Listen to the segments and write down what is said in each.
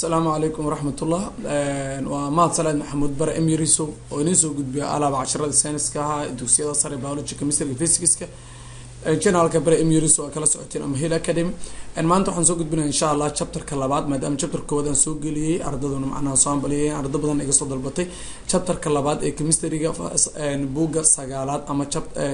asalaamu calaykum waraxmatullah waa mahad salaad maxamuud bare emiriso oo idiin soo gudbiya alaaba casharada sayniska ahaa dugsiyada sare biology chemistry physicska janalka bare emiriso waa kala socoteen ama hill academy maanta waxaan soo gudbinaya insha allah chapterka labaad maadaama chapterka koowaad aan soo geliyey ardaduna macnaha soo ambaliyay ardo badan iga soo dalbatay chapterka labaad ee chemistryga buugga sagaalaad ama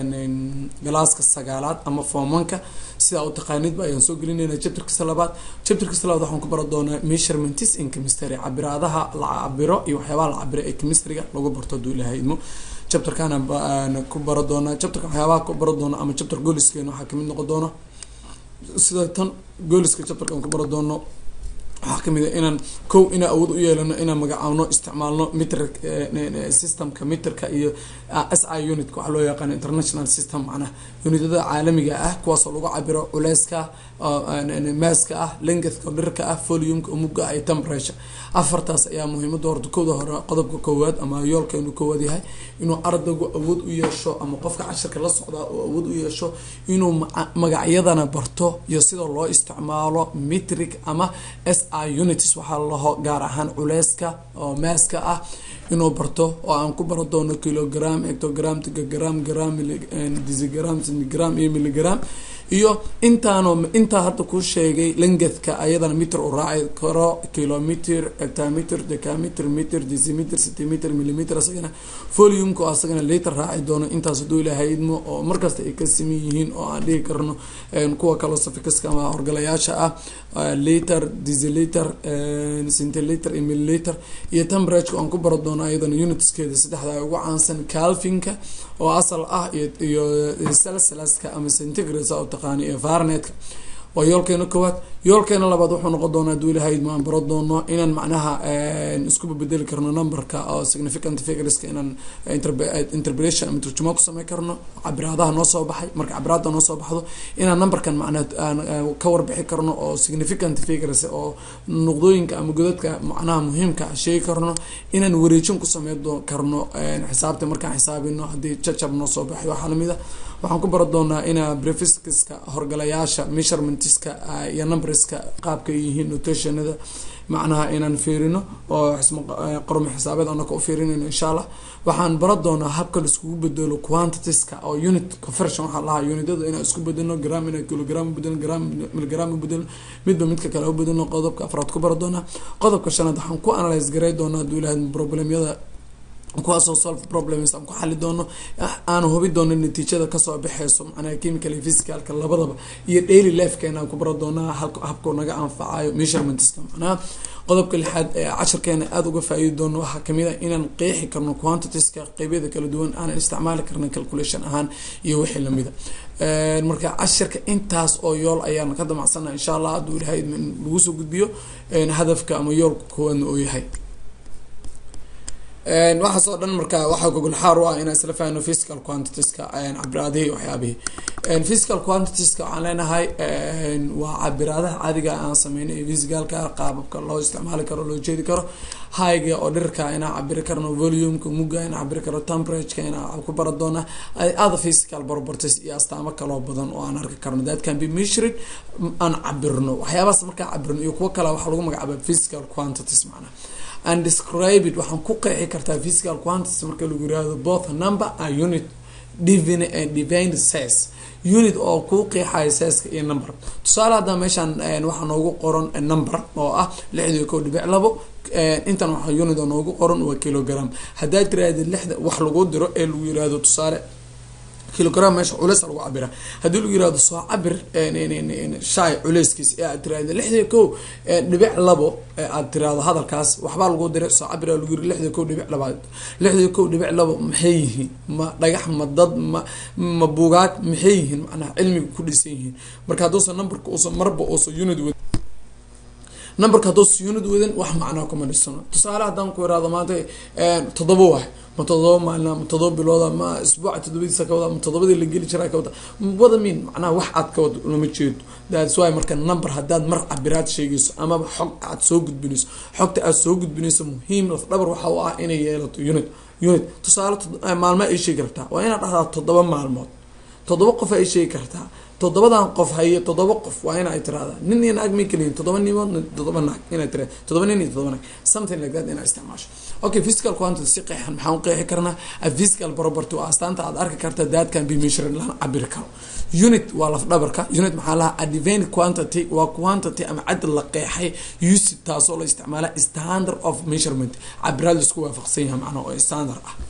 galaaska sagaalaad ama formanka sidaa u taqaanidba ayaan soo gelinayna chapterkasta labaad chapterkasta labaad waxaan ku bara doonaa measurements in chemistry cabiraadaha la cabiro iyo waxyaabaha la cabiro ee chemistryga lagu barto haduu ilahay idmo chapterkana ku bara doonaa chapterka waxyaabaha ku bara doona ama chapter gooliskeena waxaa kamid noqon doona sida tan gooliska chapterka aan ku bara doono waxaa kamid a inaan kow inaan awood u yeelano inaan magacaabno isticmaalno mitr systemka mitrka iyo s i unitka waxaa loo yaqaano international system macnaha unitada caalamiga ah kuwaasoo lagu cabiro culeyska maaska ah lengthka dhirka ah foliumka umuga iyo temperature afartaas ayaa muhiimada horta kowda hore qodobka koowaad ama yoolka inuu koowaad yahay inuu ardaygu awood u yeesho ama qofka cashirka la socdaa oo awood u yeesho inuu magacyadana barto iyo sida loo isticmaalo mitric ama s i unities waxaa laho gaar ahaan culeyska oo maaska ah inuu barto oo aan ku baro doono kilogram ectogram tigagram gram disigram centigram iyo milligram iyo intaano intaa hadda ku sheegay langethka ayadana mitr u raaci karo kilometer ectameter decameter meter decimeter centimeter millimeter asagana foliumka oo asagana liter raaci doono intaas haduu ilahay idmo oo markasta ay ka siman yihiin oo aan dhihi karno kuwa kaloo safikiska ama horgalayaasha ah liter deciliter centiliter iyo milliliter iyo temperature aan ku baro doono ayadana unitskeeda saddexda ay ugu caansan calvinka oo asal ah iyo salsalaska ama centigrade u taqaani iyo farnetka waa yoolkeena koowaad yoolkeena labaad wuxuu noqon doonaa haduu ilahay idmo aan baro doono inaan macnaha iskuba bedeli karno numberka oo significant figureska inaan interpretation ama turjumaa ku samey karno cabiraadaha noo soo baxay marka cabiraada noo soo baxdo inaan numberkan macnaha aan ka warbixi karno oo significant figures oo nuqdooyinka ama godadka macnaha muhiimka sheegi karno inaan wareejin ku samey karno xisaabta markaan xisaabino haddii jajab noo soo baxay waxaa lamid a waxaan ku baro doonaa inaa brefiskiska horgalayaasha measurementska iyo numberska qaabka yihiin notationada macnaha inaan fiirino oo qormo xisaabeed anaka u fiirinayno insha allah waxaan bara doonaa habka laiskugu bedelo quantitieska oo unit conversion waxaa lahaa unitada inaan isku bedelno gram inaan kilogram ubedelo gram miligram ubedelo midba midka kale ubedelo qodobka afraad ku bara doonaa qodobka shanaad waxaan ku analyse garay doonaa haduu ilahay problemyada kuwaasoo solve problems aan ku xali doono aan hubi doono natiijada kasoo baxeyso macnaha chemical iyo physicalka labadaba iyo daily lifekeena aan ku bara doonaa habkuu naga anfacayo measurementska macnaha qodobka lixaad ee cashirkeena aada uga faa-iidi doono waxaa kamid a inaan qeexi karno quantitieska qeybyada kala duwan aanan isticmaali karna calculation ahaan iyo wixii lamida marka cashirka intaas oo yool ayaan ka damacsana insha allah hadduu ilahay in lagu soo gudbiyo hadafka ama yoolka koowaadna oo yahay waxaas oo dhan marka waxaa gogolxaar u ah inaan isla fahno physical quantitieska cabiraadihii waxyaabihii physical quantitieska waxaan leenahay waa cabiraadaha caadiga aan sameynay ee physicalka qaababka loo isticmaali karo loo jeedi karo higa oo dhirka inaan cabiri karno volumeka muga inaan cabiri karno temperatureka inaan ku bara doona other physical properties iyo astaamo kaloo badan oo aan arki karno that can be measured aan cabirno waxyaabahaas markaan cabirno iyo kuwo kale waxaa lagu magacaaba physical quantities macnaha and describe it waxaan ku qeexi kartaa physical quantities marka lagu yirahdo both number and unit divine and divine size unit oo kuu qeexayo sizeska iyo number tusaale hadda meeshaan waxaa noogu qoran number oo ah lixdii kow dhibic labo intan waxa unit oo noogu qoran waa kilogram haddaad tiraahda lixda wax lagu diro ee lagu yirahdo tusaale kilogram meesha culeys lagu cabira haddii lagu yirahdo soo cabir shay culeyskiis ee aad tirahda lixdii kow dhibic labo aad tirahdo hadalkaas waxbaa lagu diray soo cabir lagu yiri lixdii kow dhibic labaad lixdii kow dhibic labo maxay yihiin ma dhagax ma dad ma ma buugaag maxay yihiin macnaha cilmiga ku dhisan yihiin marka hadduusan numberka uusan marba uusan unit wad numberka hadduusan unit wadan wax macnaa kuma dhisano tusaale haddaan ku irahdo maanta toddoba waay ma todoba maalina ma todoba bilooda ma isbuuca todobadiisa ka wada ma todobadii la geli jiraa ka wada wada min macnaha wax aad ka wada lama jeedo thats why marka number haddaad mar cabiraad sheegayso amaba xog aad soo gudbinayso xogta aad soo gudbinayso muhiim laf dhabar waxa u ah inay yeelato unit unit tusaale maalmo ay sheegi kartaa waa inaad dhahdaa toddoba maalmood toddoba qof ay sheegi kartaa toddobadan qof haye toddoba qof waa in ay tiraahdaa nin iyo naag may keliyiin toddoba nimo toddoba naag inay tira toddoba nin iyo toddoba naag something like that inaa isticmaasho okay physical quantity si qeexan maxaan u qeexi karnaa a physical property waa astaanta aad arki karta that can be measured lana cabiri karo unit waa laf dhabarka unit maxaa lahaa a divine quantity waa quantity ama cadad la qeexay usage taasoo la isticmaala standard of measurement cabiraad laisku waafaqsan yahay macnaha oo standard ah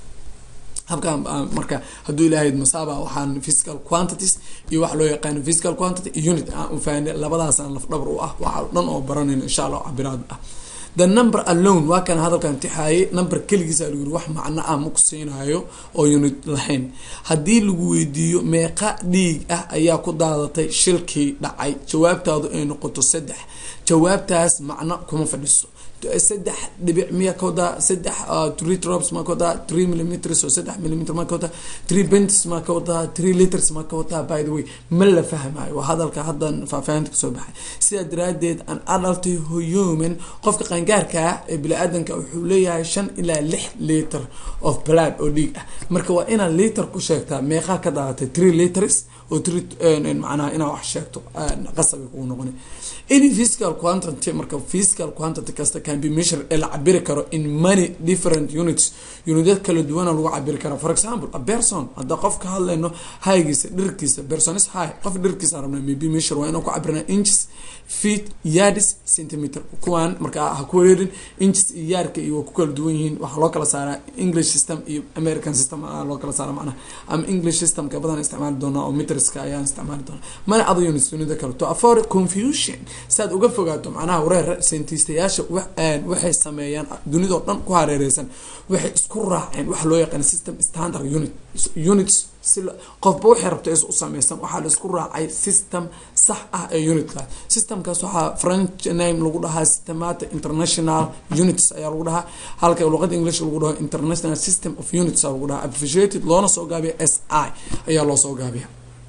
habkan marka hadduu ilaahayd masaaba waxaan physical quantities iyo waxa loo yaqaano physical quantity iyo unit aan ufahanay labadaasaan laf dhabar u ah waxa dhan oo baranayno insha allah cabiraad ah the number alone waa kan hadalkan tixaayay number keligiisa lagu yiri wax macno ah ma ku siinayo oo unit lahayn haddii lagu weydiiyo meeqa dhiig ah ayaa ku daadatay shilkii dhacay jawaabtaadu ay noqoto saddex jawaabtaas macno kuma fadhiso saddex dhibic miya ka wadaa saddex three drops ma ka wadaa three millimeters oo saddex millimeter ma ka wadaa three bentis ma ka wadaa three liters ma ka wadaa by the way ma la fahmayo waa hadalka haddan faahfaahinta kasoo baxay sidaa daraadeed an adult human qofka qaangaarka ah ee bini-aadanka wuxuu leeyahay shan ilaa lix liter of blood oo dhiig ah marka waa inaad liter ku sheegtaa meeqaa ka daadatay three liters oo three macnaha inaad wax sheegto qasabay kugu noqona any physical quantity marka physical quantity kasta can be measured ee la cabiri karo in many different units unityad kala duwana lagu cabiri kara for example a person hadda qof ka hadlayno highgiisa dhirkiisa person is high qof dhirkiisa rabna maybe measure waa inaan ku cabirna inches feet yards centimeter kuwaan marka ha ku wereerin inches iyo yaarka iyo waa ku kala duwan yihiin waxaa loo kala saaraa english system iyo american system a loo kala saara macnaha ama english systemka badan isticmaali doonaa oo meterska ayaan isticmaali doonaa mana other units unida kale to afford confusion saad uga fogaato macnaha wareer scientistayaasha waxay sameeyaan dunidao dhan ku hareereysan waxay isku raaceen waxa loo yaqaan system standard unit units si qofba waxay rabto is u sameysan waxaa la isku raacay system sax ah ee unitkaas systemkaas waxaa french name lagu dhahaa systemata international units ayaa lagu dhahaa halka luqada english lagu dhaho international system of units aa lagu dhahaa abbreviated loona soo gaabiya s i ayaa loo soo gaabiya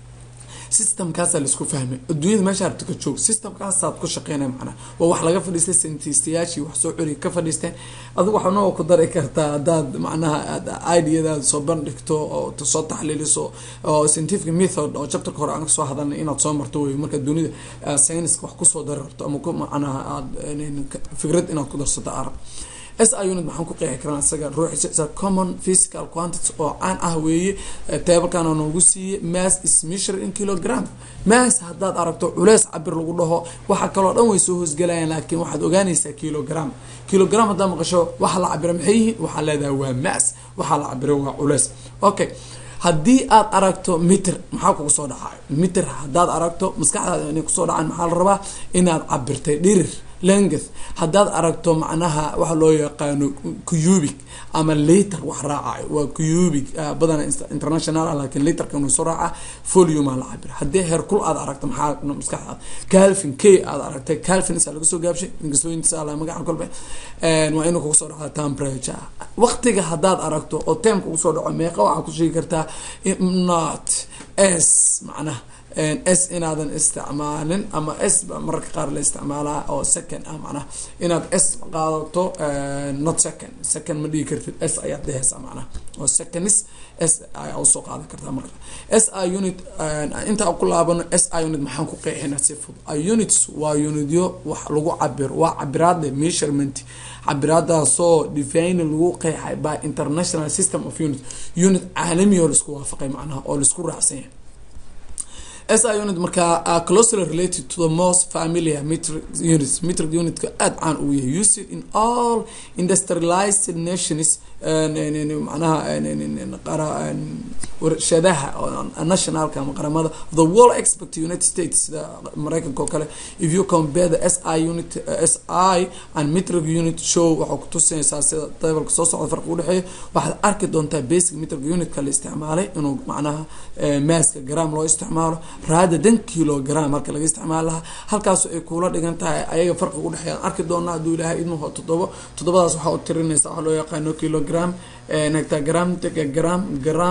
systemkaasaa laisku fahmay adduunyada meesha rabta ka joog systemkaasaad ku shaqeynaya macnaha waa wax laga fadhiistay scientistayaashii wax soo celiya ka fadhiisteen adigu waxnoo ku dari kartaa haddaad macnaha aad ideadaada soo bandhigto oo soo taxliiliso oo scientific method oo chapterka hore aan kasoo hadalnay inaad soo marto wey marka dunida scienska wax kusoo dari rabto ama ku macnaha aad fikrad inaad ku darsato arab s i unit maxaan ku qeexi karaan isaga ruuxiisa common physical quantity oo caan ah weeye tablekana noogu siiyey mass is measure in kilogram mass haddaad aragto culeys cabir lagu dhaho waxa kaloo dhan way soo hoosgalayaan laakiin waxaad ogaanaysaa kilogram kilogram haddaa maqasho waxa la cabira maxay yihiin waxaa leedahay waa mass waxaa la cabira waa culeys okay haddii aad aragto miter maxaa kugu soo dhacayo miter haddaad aragto maskaxdaada inay kusoo dhacaan maxaa la rabaa inaad cabirtay dhirir length haddaad aragto macnaha waxa loo yaqaano cubic ama liter wax raacayo waa cubic badan international ah laakiin literka inuu soo raaca volume la cabira haddii heerkul aad aragto maxaa maskaxdaada calvin k aad aragtay calvin isaa laga soo gaabshay inkastooyintiisa la magaca kolbe waa inuu kugu soo dhaca temperature waqtiga haddaad aragto oo time kugu soo dhaco meeqa waxaa ku sheegi kartaa not s macnaha s inaadan isticmaalin ama s ba mararka qaar la isticmaalaa oo second ah macnaha inaad s qaadato not second second ma dhigi kartid s ayaad dheheysaa macnaha oo seconds s ayaa usoo qaadan kartaa marka s i unit intaa ku laabano s i unit maxaan ku qeexina si fudud a units waa unityo wax lagu cabiro waa cabiraade measurement cabiraadaasoo define lagu qeexay by international system of unit unit caalami oo laisku waafaqay macnaha oo laisku raacsan yahay s i unit markaa are closely related to the most familiar metric units metric unitka aada caan uu yahay used in all industrialized nations manaha warshadaha nationalka ama qaramada the world expect united states sida mareykanka oo kale if you compare the s i unit s i and metric unit show waxaa kutusinaysaa sida tablka soo socda farqi udhexeeya waxaad arki doontaa basic metric unitka la isticmaalay inuu macnaha maaska gram loo isticmaalo raada dan kilogram marka laga isticmaali lahaa halkaas ay kuula dhigan tahay ayaga farqiga udhexeeya arki doonaa hadduu ilaahay idmuhu todobo todobadaas waxaa u tirinaysa waxa loo yaqaano kilogram hectagram decagram gram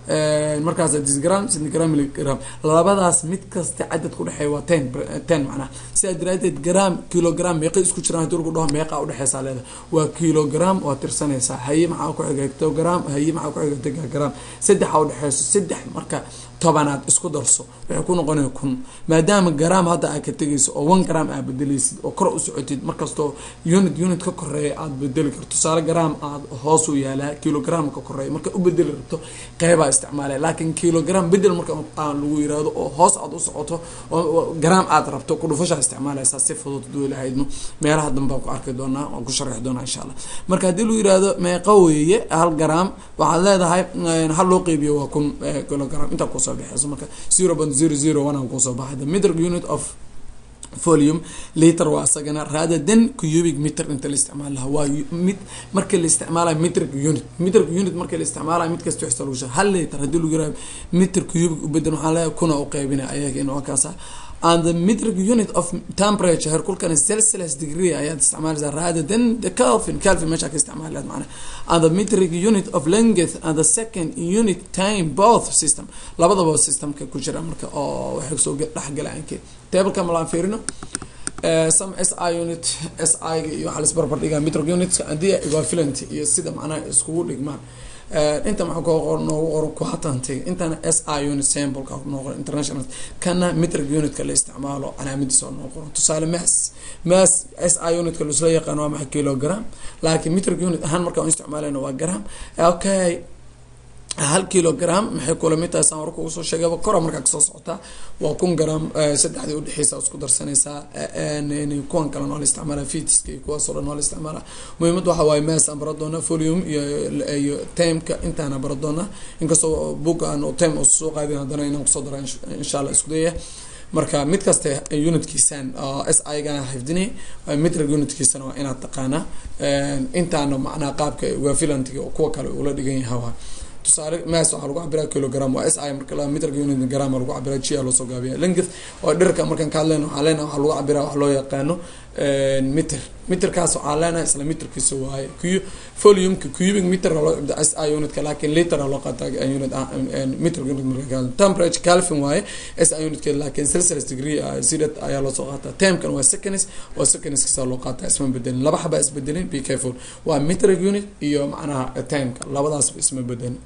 markaas disgram centigram milligram labadaas mid kasta cadad ku dhexeeya waa ten ten macnaha sidaa daraadeed gram kilogram meeqa isku jiraan hadii lagu dhaho meeqa udhexeysaa leeda waa kilogram waa tirsanaysaa haye maxaa ku xiga hectogram haye maxaa ku xiga tegagram saddexa udhexeyso saddex marka tobanaad isku darso waxay ku noqonaya kun maadaama gram hadda aad ka tegayso oo one gram aad bedeleysid oo kor u socotid markastoo unit unit ka koreeya aada bedeli karto tusaale gram aad hoos u yaalaa kilogram ka koreeya marka u bedeli rabto qeybaa isticmaalaya laakiin kilogram bedel marka aan lagu yiraahdo oo hoos aad u socoto oo gram aad rabto kudhufashaa isticmaalaysaa si fudud haduu ilahaydno meelaha dambe baan ku arki doonaa waan ku sharxi doonaa insha allah marka haddii lagu yirahdo meeqa weeye hal gram waxaad leedahay hal loo qeybiyo waa kun kilogram intaa kusoo baxeyso marka zero point zero zero one aan kusoo baxay the metric unit of volume liter waa isagana rather than cubic meter inta la isticmaal lahaa waa mid marka la isticmaalayo metric unit metric unit marka la isticmaalayo mid kasta waxsta lagu sheeg hal liter haddii lagu yiraahdo meter cubic u bedel waxaa leeyahay kuna u qeybinaya ayaga in waa kaasa and the metric unit of temperature herkulkana celsius degree ayaad isticmaalaysaa rather than the calvin calvin meesha ka isticmaalaad macna and the metric unit of length and the second unit time both system labadaba systemka ku jira marka oo waxay soo dhexgalaanke tableka malaan fiirino some s i unit s i ga iyo waxaa lis barbar dhigaa metric unitska haddii equivalent iyo sida macnaha iskugu dhigmaan inta maxaa ku qor noogu qoran quatanty intana s i unit sampleka noo qoran international kana metric unitka la isticmaalo calaamadiisa oo noo qoran tusaale mass mass s i unitka laisla yaqaan waa maxay kilogram laakiin metric unit ahaan markaan u isticmaalayna waa gram okay hal kilogram maxay kula mid tahay saan warka ugu soo sheegayba kora markaa kasoo socotaa waa kun gram saddexdii udhexeysa isku darsanaysaa kuwan kalena waa la isticmaala fitiska iyo kuwaasoo dhan waa la isticmaala muhiimada waxa waaye mass aan bara doonaa volume iyo iyo timeka intaana bara doonaa inkastoo book aan time oo soo qaadin haddana inaan kusoo dara insha allah isku dayaya marka mid kasta unitkiisan s i gana xifdinay metric unitkiisana waa inaad taqaanaa intaana macnaha qaabka wafilantiga kuwa kale ula dhigan yahay tusaale mass waxaa lagu cabiraa kilogram waa s i marka la metrka unit gram lagu cabiraa g a loosoo gaabiya length oo dhirka markaan ka hadlayna waxaa leenahay waxaa lagu cabiraa wax loo yaqaano meter meterkaas waxaa leenahay isla meterkiisa waaye q volumeka cubic meter loo cabda s i unitka laakiin liter loo qaataa unit meter unit marka temperature calvin waaye s i unitkeed laakiin celsius degree sidat ayaa loosoo qaataa termkan waa seconds oo secondskisa loo qaataa isma bedelin laba xaba isbedelin be careful waa metric unit iyo macnaha timeka labadaasba isma bedelin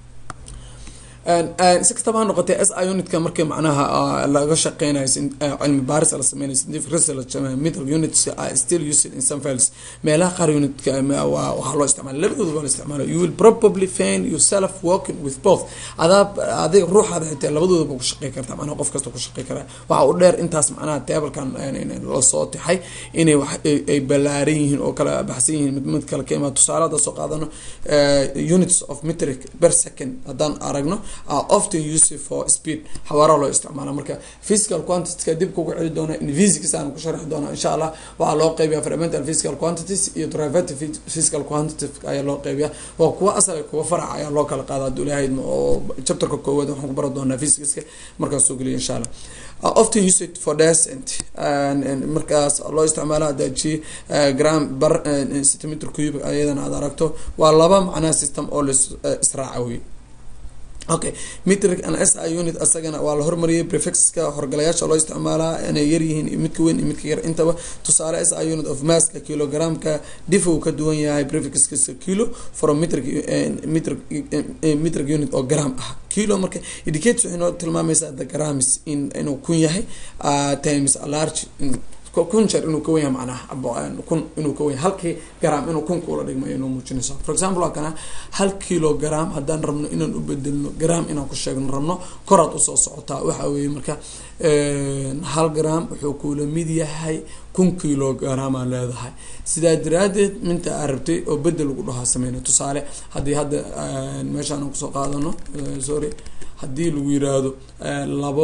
si kastaba ha noqotee s i unitka markii macnaha laga shaqeynayo cilmi baaris la sameynayo scientific research metric units are still used in some fields meelaha qaar unitka waxaa loo isticmaala labadooda waa la isticmaala you will probably find yourself working with both adaa adiga ruuxaada xitaa labadoodaba ku shaqey kartaa macnaha qof kasta ku shaqey karaa waxa u dheer intaas macnaha tablekan lasoo tixay inay wax ay ballaaran yihiin oo kala baxsan yihiin mid mid kale ka imaa tusaale hadda soo qaadano units of metric per second haddaan aragno are often used for speed xawaara loo isticmaala marka physical quantityka dib kugu celi doona in physics aan ku sharxi doona insha allah waxaa loo qeybiya fundamental physical quantities iyo derivative physical quantities ayaa loo qeybiya waa kuwa asal kuwa farac ayaa loo kala qaada haduu ilahayd oo chapterka koowaad waxaan ku baran doonaa physicska markaas soo geliya insha allah often used for descent markaas loo isticmaalo hadaji gram bar centimeter cube ayadana aad aragto waa laba macnaha system oo la israaca wey okay metric and s i unit asagana waa la hormariyay prefixka horgalayaasha loo isticmaalaa inay yaryihiin midka weyn iyo midka yar intaba tusaale s i unit of masska kilogramka dif uu ka duwan yahay prefixkiisa kilo from metric metric metric unit oo gram ah kilo marka indicates waxay noo tilmaamaysaa the grams in inuu kun yahay times a large kun jeer inuu ka wenya macnaha kun inuu ka wenya halkii gram inuu kun kuula dhigmayo inuu muujinaysa for example waa kana hal kilo gram haddaan rabno inaan u bedelno gram inaan ku sheegno rabno koraad usoo socotaa waxa weeye marka hal gram wuxuu kuula mid yahay kun kilo gramaa leedahay sidaa daraadeed minta aa rabtay oo bedel lagu dhahaa sameyna tusaale haddii hadda meeshaan aan kusoo qaadano sorry haddii lagu yiraahdo labo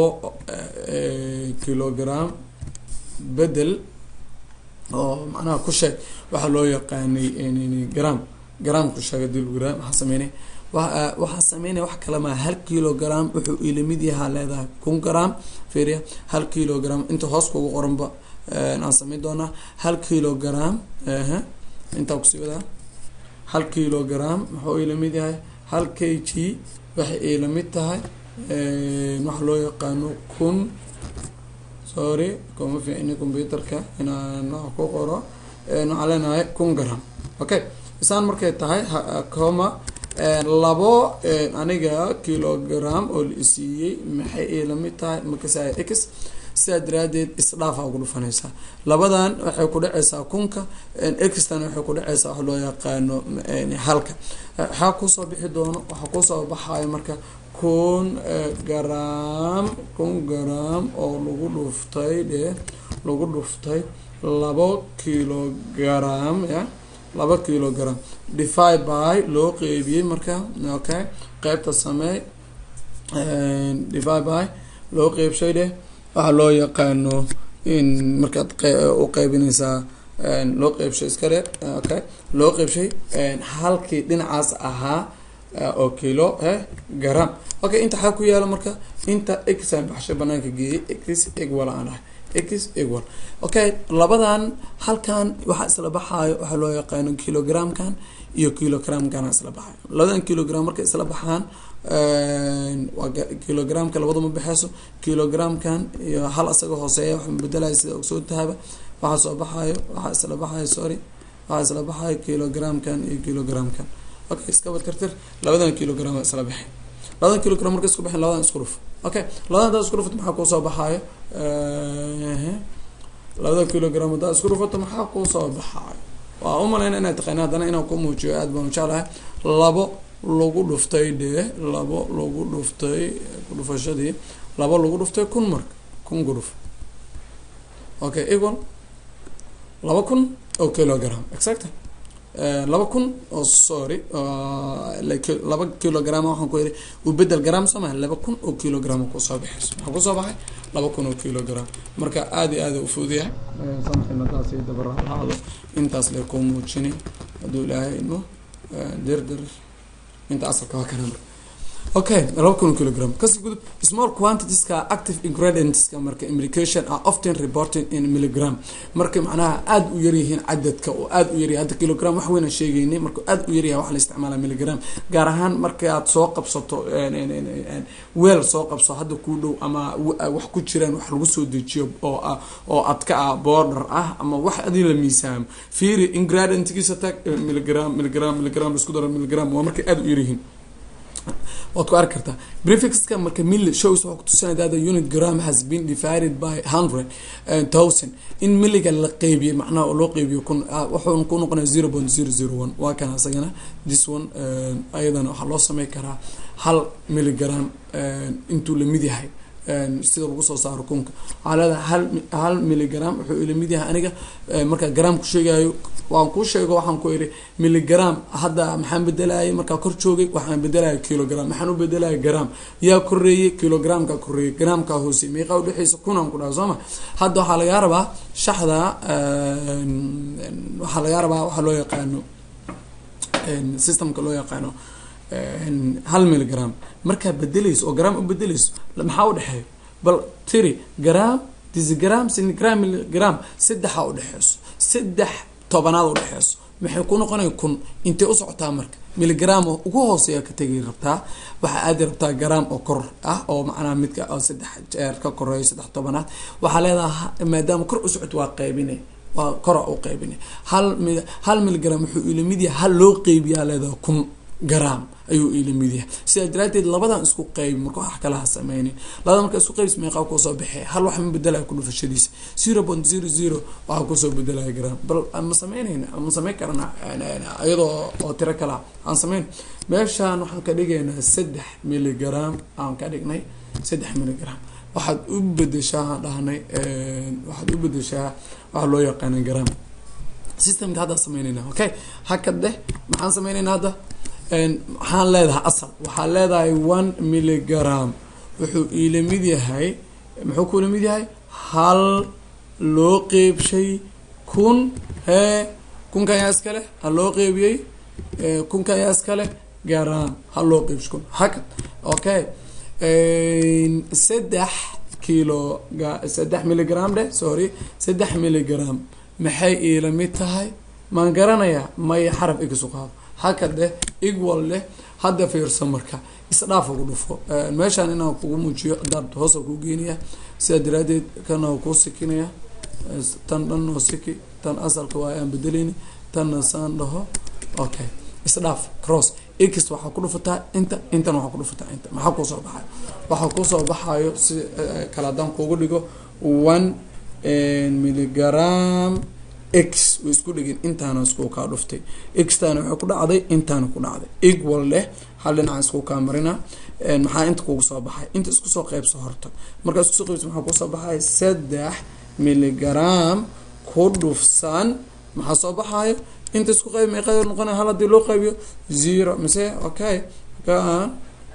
kilogram bedel oo macnaha ku sheeg waxaa loo yaqaanay gram gram ku sheeg hadii lagu yiraha maxaa sameynay waxaa sameynaya wax kale maa hal kilogram wuxuu ilamid yahaa leedahay kun gram fiiriya hal kilogram inta hoos kugu qoranba aan sameyn doonaa hal kilogram intaa kusii wadaa hal kilogram muxuu ilamid yahay hal k g waxay iila mid tahay waxa loo yaqaano kun sorry kuma fiicni computerka inaan wax ku qoro waxaan leenahay kun gram okay isaan markay tahay coma labo aniga kilogram oo la isiiyey maxay iila mid tahay makasaya x sidaa daraadeed isdhaafa ugu dhufanaysaa labadan waxay ku dhaceysaa kunka extan waxay ku dhaceysaa wax loo yaqaano halka waxaa kusoo bixi doono waxaa kusoo baxayo marka kun gram kun gram oo lagu dhuftay dhe lagu dhuftay labo kilogram ya laba kilogram defi by loo qeybiyey marka okay qeybta samey defi by loo qeybshay dheh waxaa loo yaqaano in markaad u qeybinaysaa loo qeybshay iska dhe okay loo qeybshay halkii dhinacaas ahaa oo kilo eh gram okay inta xaa ku yaalo marka inta exan baxshay banaanka geeyey x egwal aan ahay x egwal okay labadan halkan waxaa isla baxaayo waxaa loo yaqaano kilogramkan iyo kilogramkana isla baxayo labadan kilogram markay isla baxaan waa kilogramka labaduma baxeyso kilogramkan iyo hal asaga hooseeya waxa bedelaya sida ogsoo tahaba waxaa soo baxayo waxaa isla baxayo sorry waxaa isla baxayo kilogramkan iyo kilogramkan okay iskaba tirtir labadan kilogram isla baxay labadan kilogram marka isku baxeen labadan isku dhuf okay labadan hadaa isku dhufat maxaa kuusoo baxaayo labadan kilogram hadaa isku dhufato maxaa kuusoo baxaayo waa umaleyna inay taqaana haddana inaan ku muujiyo aad baan jeclahay labo lagu dhuftay dhee labo lagu dhuftay kudhufashadii labo lagu dhuftay kun marka kun gudhuf okay equal laba kun oo kilogram exact laba kun oo sorry laba kilogram waxaan ku yiri u bedel gram soo maha laba kun oo kilogram kusoo baxayso maxaa kusoo baxay laba kun oo kilogram marka aada iyo aada ufuudiyahay samxina taasi dabaraado intaas le ku muujini hadduu ilaahay ino dir dir inta asalka waa kana marka okay laba kun kilogram kasi gudub small quantitieska active ingredientska marka implication are often reported in milligram marka macnaha aada u yaryihiin cadadka oo aada u yaryahay hadda kilogram wax weyna sheegeynay marka aada u yaryahay waxa la isticmaala milligram gaar ahaan markaad soo qabsato weel soo qabso hadda kuu dhow ama wax ku jiraan wax lagu soo dejiyo oo ah oo adka ah border ah ama wax adii la miisaamo fiiri ingredientkiisa tag milligram milligram milligram isku daro milligram waa markay aada u yaryihiin waad ku arki kartaa prefixka marka mill shows waxaa kutusinaya that the unit gram has been divided by hundred thousand in milliga la qeybiyey macnaha oo loo qeybiyo kun wuxuuna ku noqonaya zero point zero zero one waa kan asagana this one ayadana waxaa loo samey karaa hal milligram intuu lamid yahay sida lagu soo saaro kunka waxaa leedahay hal hal milligram wuxuu ila mid yahay aniga markaa gram ku sheegayo waan kuu sheego waxaan ku iri milligram hadda maxaan bedelayay markaa kor joogay waxaan bedelaya kilogram maxaan u bedelaya gram yaa koreeyey kilogramka koreeyey gramka hoose meeqa udhexeysa kunaan ku dhaha soo ma hadda waxaa lagaa rabaa shaxda waxaa lagaa rabaa waxaa loo yaqaano systemka loo yaqaano hal milligram markaa bedeleyso oo gram u bedeleyso maxaa udhexeeyo bal tiri gram disgram sinigram milligram saddexa udhexeyso saddex tobanaad udhexeyso maxay ku noqonaya kun intay usocotaa marka milligram oo ugu hooseeya ka tegi rabtaa waxaa aadi rabtaa gram oo kor ah oo macnaha midka oo saddex jeer ka koreeyo saddex tobanaad waxaa leedahay maadaama kor u socoto waa qeybine waa kora u qeybine hal hal milligram wuxuu ila mid yahay hal loo qeybiyaa leedahay kun gram ayuu ila mid yahay sidaa daraateed labadan isku qeybi marka wax kalaha sameynin labada marka isku qeybs meeqaa kusoo baxee hal wax ma bedelaya ku dhufashadiisa zero point zero zero waxaa kusoo bedelaya gram bal ma sameynayna ma sameyn karana iyadoo oo tiro kala aan sameyn meeshaan waxaan ka dhigaynaa saddex milligram aan ka dhignay saddex milligram waxaad u bedeshaa dhahnay waxaad u bedeshaa waxaa loo yaqaana gram systemka haddaa sameynayna okay hakad deh maxaan sameynaynaa hadda waxaan leedahay asal waxaa leedahay one milligram wuxuu iila mid yahay muxuu kuila mid yahay hal loo qeybshay kun hee kunka ayaa iska leh hal loo qeybiyey kunka ayaa iska leh garam hal loo qeybshay kun hakad okay saddex kilo saddex milligram dheh sorry saddex milligram maxay iila mid tahay maan garanayaa maya xaraf igisu qaado haka dheh equal leh hadda fiirso marka isdhaaf ugu dhufo meeshaan inaan kugu muujiyo hadaad hoosa kuu geenaya sidaa daraadeed kana kuu sikinaya tan dhan oo siki tan asalka waa aan bedeleyni tanna saan dhaho okay isdhaaf cross x waxaa ku dhufataa inta intan waxaa ku dhufataa inta maxaa kuusoo baxayo waxaa kuusoo baxayo si kale haddaan kuugu dhigo one milligram x way isku dhigin intaana isku kaa dhuftay xtaana waxay ku dhacday intaana ku dhacday equal leh hal dhinaca isku kaa marina maxaa inta kugu soo baxay inta isku soo qeybso horta markaa isku soo qeybso maxaa kusoo baxay saddex milligram ku dhufsan maxaa soo baxayo inta isku qayb meeqada noqona hal hadii loo qaybiyo zero mise okay kaan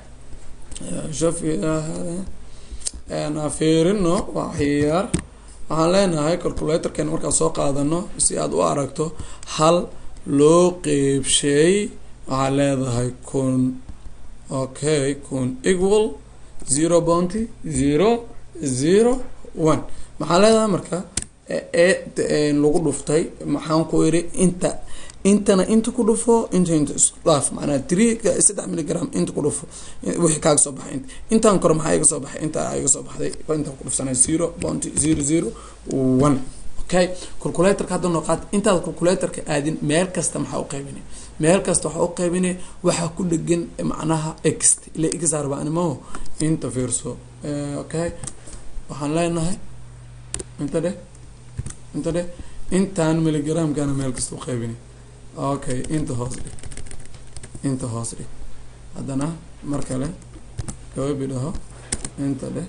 fiirino waxyar waxaan leenahay calculatorkan markaan soo qaadano si aad u aragto hal loo qeybshay waxaa leedahay kun okay kun equal zero bounty zero zero one maxaa leedahay marka e lagu dhuftay maxaan ku iri inta intana inta ku dhufo inta inta isdhaaf macnaa three saddex milligram inta ku dhufo wixii kaaga soo baxay inta intaan kore maxaa iga soo baxay inta iga soo baxday intaan ku dhufsanay zero bounty zero zero one okay calculatorka hadda noo qaad intaad calculatorka aadin meel kasta maxaa u qaybinay meel kasta waxaa u qaybinay waxaa ku dhegan macnaha x ila x arba animaho inta fiirso okay waxaan leenahay inta dheh inta dheh intaan milligramkana meel kasta u qaybinay okay inta hoos dhig inta hoos dhig haddana mar kale gababi dhaho inta dheh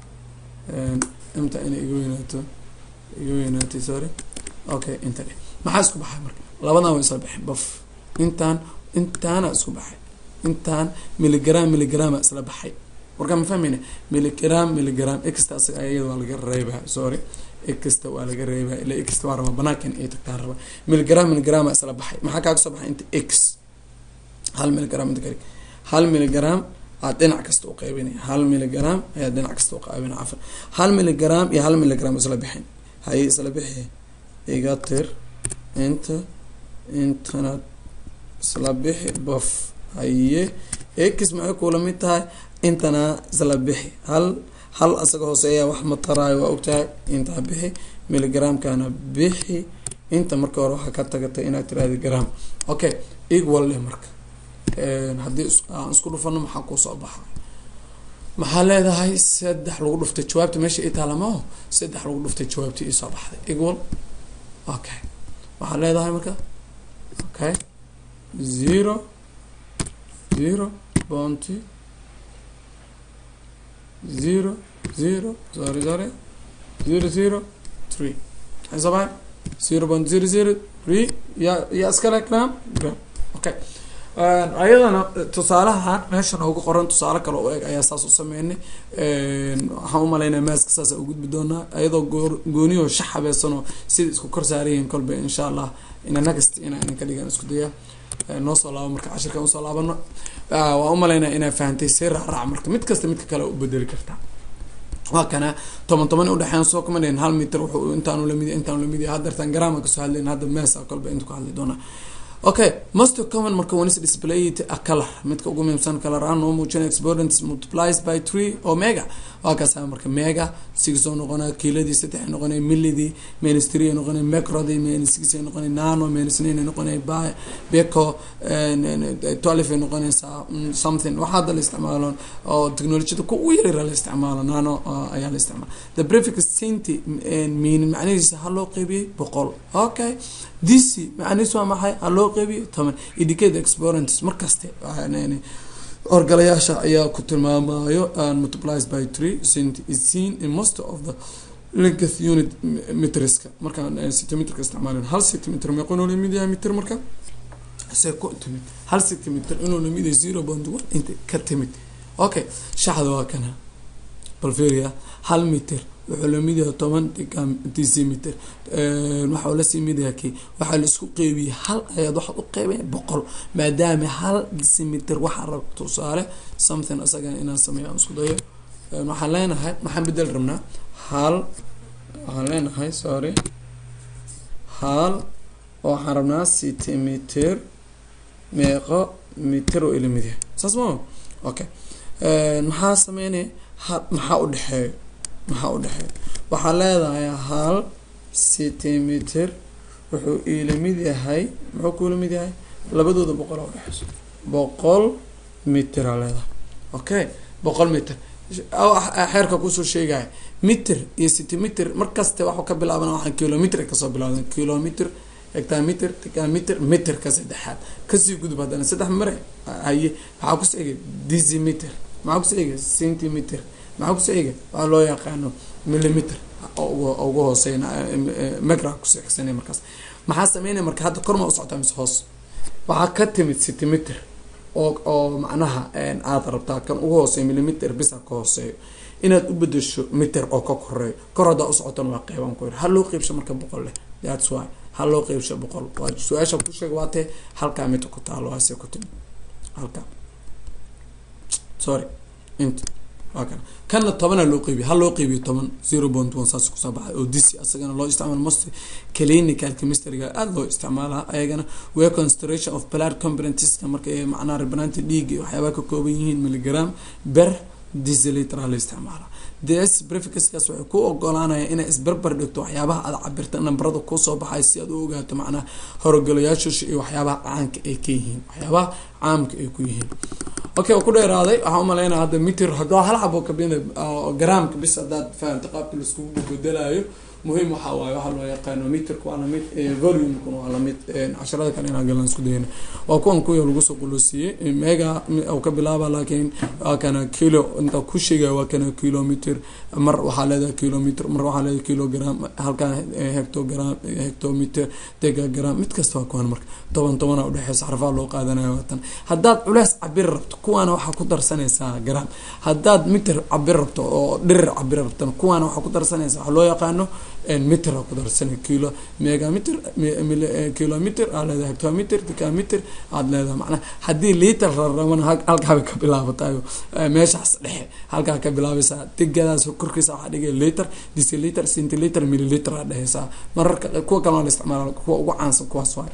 inta inay iga weynaato iga weynaatay sorry okay inta dheh maxaa isku baxay marka labadan way isla baxay baf intaan intaana isku baxay intaan milligram milligrama isla baxay warkaa ma fahmayna milligram milligram exta asaga ayada waa laga reebaa sorry exta waa laga reebaa ila exta waa rabaa banaankan ay tagtaan rabaa milligram milligrama isla baxay maxaa kaaga soo baxay inta x hal milligram inta kale hal milligram aad dhinac kasta u qaybinaya hal milligram ayaa dhinac kasta u qaybinaya cafan hal milligram iyo hal milligram isla bixin haye isla bixi iga tir inta intana isla bixi baf haye x maxay kula mid tahay intana isla bixi hal hal asaga hooseeya wax ma taraayo waa ogtahay intaa bixi milligramkana bixi inta marka hore waxaa ka tagatay inaad tiraahda gram okay equal leh marka haddii aan isku dhufano maxaa kusoo baxa maxaa leedahay saddex lagu dhuftay jawaabta meesha i taalamaho saddex lagu dhuftay jawaabtii iisoo baxday equal okay waxaa leedahay marka okay zero zero bounty zero zero sorry sorry zero zero three maxay soo baxay zero point zero zero three yaa yaa iskale gram gram okay ayadana tusaalahan meeshan ugu qoran tusaale kale u eg ayaa saas u sameynay waxaan umalaynaya maaska saasa u gudbi doonaa ayadoo goo gooniyo shax habeysano sida isku kor saarayihiin kolba insha allah ina next ina inan ka dhigan isku daya noo soo laabo marka cashirkan usoo laabano waa umalaynaya inaa fahantay si raacraac marka mid kasta midka kale u bedeli kartaa waa kana toban toban udhexeyn soo kuma dhihin hal mitir wuxuu intaanu lamid intaanu lamid yahay haddeertan garaama kasoo hadlayn hadda meesa kolba inta ku hadli doonaa okay most common marka wanis displayed a color midka ugu muhiimsan color ahaan noo muujina exponents multiplies by three oo mega waa kaasa marka mega six oo noqonaa kiiladii saddex ay noqonay millidii minus three ay noqonay macrodii minus six ay noqonay nano minus nine ay noqonay by beco twelve ay noqonaysaa something waxaa hadda la isticmaalo oo technologiyada ku ugu yaryara la isticmaalo nano ayaa la isticmaala the prefix centi meaning macnihiisa ha loo qeybiyey boqol okay dc macnihiisu waa maxay ha loo qeybiyo toban indicate exponents markaste horgalayaasha ayaa ku tilmaamayo multiplies by three cent is seen in most of the length unit meterska markaan centimeterka isticmaalin hal centimeter meeqo inuu lamid yahay meter marka se ku timid hal centimeter inuu lamid yahay zero point one inta ka timid okay shaxda waa kana balferia hal meter wuxuu lamid yahay toban decimeter waxau lasii mid yahay ki waxaa la isku qeybiyey hal ayaad waxaad u qeybay boqol maadaama hal decimeter waxaa rab tusaale something isagan inaan sameeyo aan isku dayo waxaan leenahay maxaan bedel rabnaa hal waxaan leenahay sorry hal waxaan rabnaa centimeter meeqo mitir oo ila mid yahay saas maa okay maxaa sameynaya ha maxaa udhexeeyo maxaa udhexeeya waxaa leedahay hal centimeter wuxuu iila mid yahay muxuu kuula mid yahay labadooda boqol a udhexeyso boqol mitir aa leedahay okay boqol mitir xeerka kusoo sheegaya mitir iyo centimeter markaste waxuu ka bilaaban waxaa kilomitr kasoo bilawdan kilomitr hectameter decameter meterka saddexaad kasii gudub haddana saddex mare haye maxaa kusoo egay decimeter maxaa kusoo egay centimeter maxaa kusoo egay waxaa loo yaqaano millimeter ugu hooseyn megra kusoo xigsanay markaas maxaa sameynaya marka hadda korma u socotaa mise hoos waxaa ka timid centimeter oo oo macnaha aada rabtaa kan ugu hooseeyo millimeter bisa ka hooseeyo inaad u bedesho meter oo ka koreeyo kor haddaa u socotana waa qeyban ku yar ha loo qeybsho marka boqol leh thats why ha loo qeybsho boqol waa su-aasha ku sheega waa tee halkaa mita ku taalo waase ku timi halkaa sorry int waa kana kanna tobana loo qeybiyo ha loo qeybiyo toban zero point one saas kusoo baxay oo dc asagana loo isticmaalo most clinical chemistryga aada loo isticmaalaa ayagana way concentration of blood componentska marka macnaha ribanaanta dhiiga iyo waxyaabaha ka kooban yihiin milligram ber deciliter la isticmaala ds breficskaas waxay ku ogolaanaya inay isbarbar dhigto waxyaabaha aada cabirta nambarada kusoo baxay si aad u ogaato macnaha horogolayaashusha iyo waxyaabaha caanka ay ka yihiin waxyaabaha caamka ay ku yihiin okay waa ku dheeraaday waxaa umaleynaya hadda mitir hadaa hal xabo kabina garaamka bis haddaad fahamta qaabka laiskugu bedelayo muhiim waxaa waaye waxaa loo yaqaano meterka waa lamid volumekuna waa lamid casharada kale inaa galan isku dayana waa kuwan kuya lagu soo qulosiiyey mega u ka bilaaba laakiin waa kana kilo inta ku sheegaya waa kana kilometer mar waxaa leedahay kilometer mar waxaa leedahay kilogram halkan hectogram hectometer degagram mid kasta waa kuwan marka toban tobana udhexeysa xarfaha loo qaadanaya waatan haddaad culeys cabir rabto kuwaana waxaa ku darsanaysaa gram haddaad meter cabir rabto oo dhirir cabir rabtana kuwaana waxaa ku darsanaysaa waxaa loo yaqaano meter ku darsana kilo megameter kilometer aad leedahay hectometer decameter aada leedahay macnaha haddii liter la rabana halkaabay ka bilaabatayo meeshaas dhexe halkaa ka bilaabaysaa degadaas korkiisa waxaa dhigay liter deciliter centiliter milliliter aa dheheysaa mararka kuwa kale waa la isticmaala kuwa ugu caansan kuwaas waay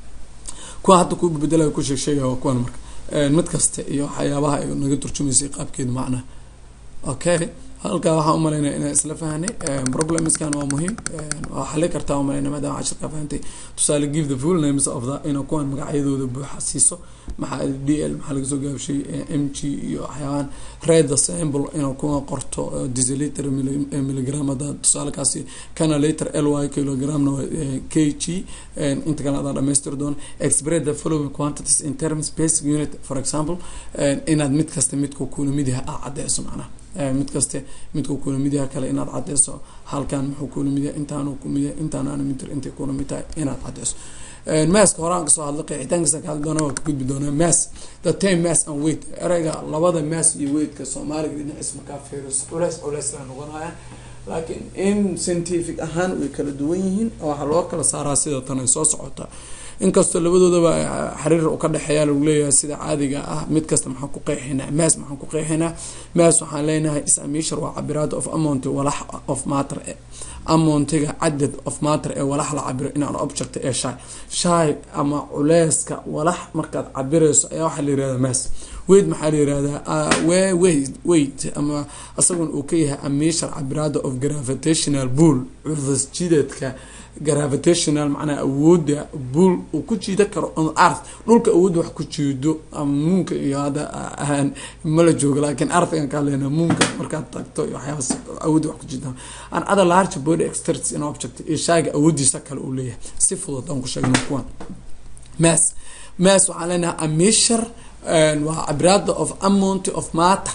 kuwa hadda ku bedelayo ku sheeg sheegaya waa kuwan marka mid kasta iyo waxyaabaha ay naga turjumaysay qaabkeeda macnaha okay halkaa waxaa umalaynaya inaa isla fahnay problemskan waa muhiim waa xali kartaa umalayna maadaama cashirkaa fahantay tusaale give the full names of the ina kuwan magacyadooda buuxa siiso maxaa d l maxaa laga soo gaabshay m g iyo waxyaabahan red the sample ina kuwa qorto deciliter milligram hadda tusaalekaasi kana liter l y kilogramna k g inta kale adaa dhamaystiri doona express the following quantities in terms basic unit for example inaad mid kasta midku kuna mid yahay aa cadeyso macnaha mid kaste midku kuna mid yaha kale inaad cadeyso halkan muxuu kuna mid yahay intaanu kumid yahay intaanaana mitir intay kuna mid tahay inaad cadeyso maaska horaan kasoo hadla qeexitaankiisa ka hadli doona waa ka gudbi doonaa mass the time mass and weight ereyga labada mass iyo weightka soomaaliga dhinaciis markaa fiiriso culeys culeys la noqonaya laakiin in scientific ahaan way kala duwan yihiin waxaa loo kala saaraa sida tan ay soo socota inkastoo labadoodaba xariir u ka dhexeeya lagu leeyahay sida caadiga ah mid kasta maxaan ku qeexinaa maas maxaan ku qeexinaa maas waxaan leenahay isamiishar waa cabiraad of amount walax of matter amountiga cadad of matter ee walax la cabiro inaan object ee shay shay ama culeyska walax markaad cabirayso ayaa waxaa la yirahdaa maas weyd maxaa la yirahdaa wait wait ama isagun uu ka yahay amiishar cabiraada of gravitational bull cufas jidadka gravitational macnaha awooda buol uu ku jiida karo on earth dhulka awoodda wax ku jiido ama muunka iyo hadda ahaan mala joogo laakiin earthgan kaa leena muunka markaad tagto iyo waxyaabas awoodda wax ku jiida an other large body exterts in object iyo shayga awoodiisa kale uu leeyahay si fudud aan ku sheegno kuwan mass mass waxaan leenahay amishar waa cabiraada of amount of matter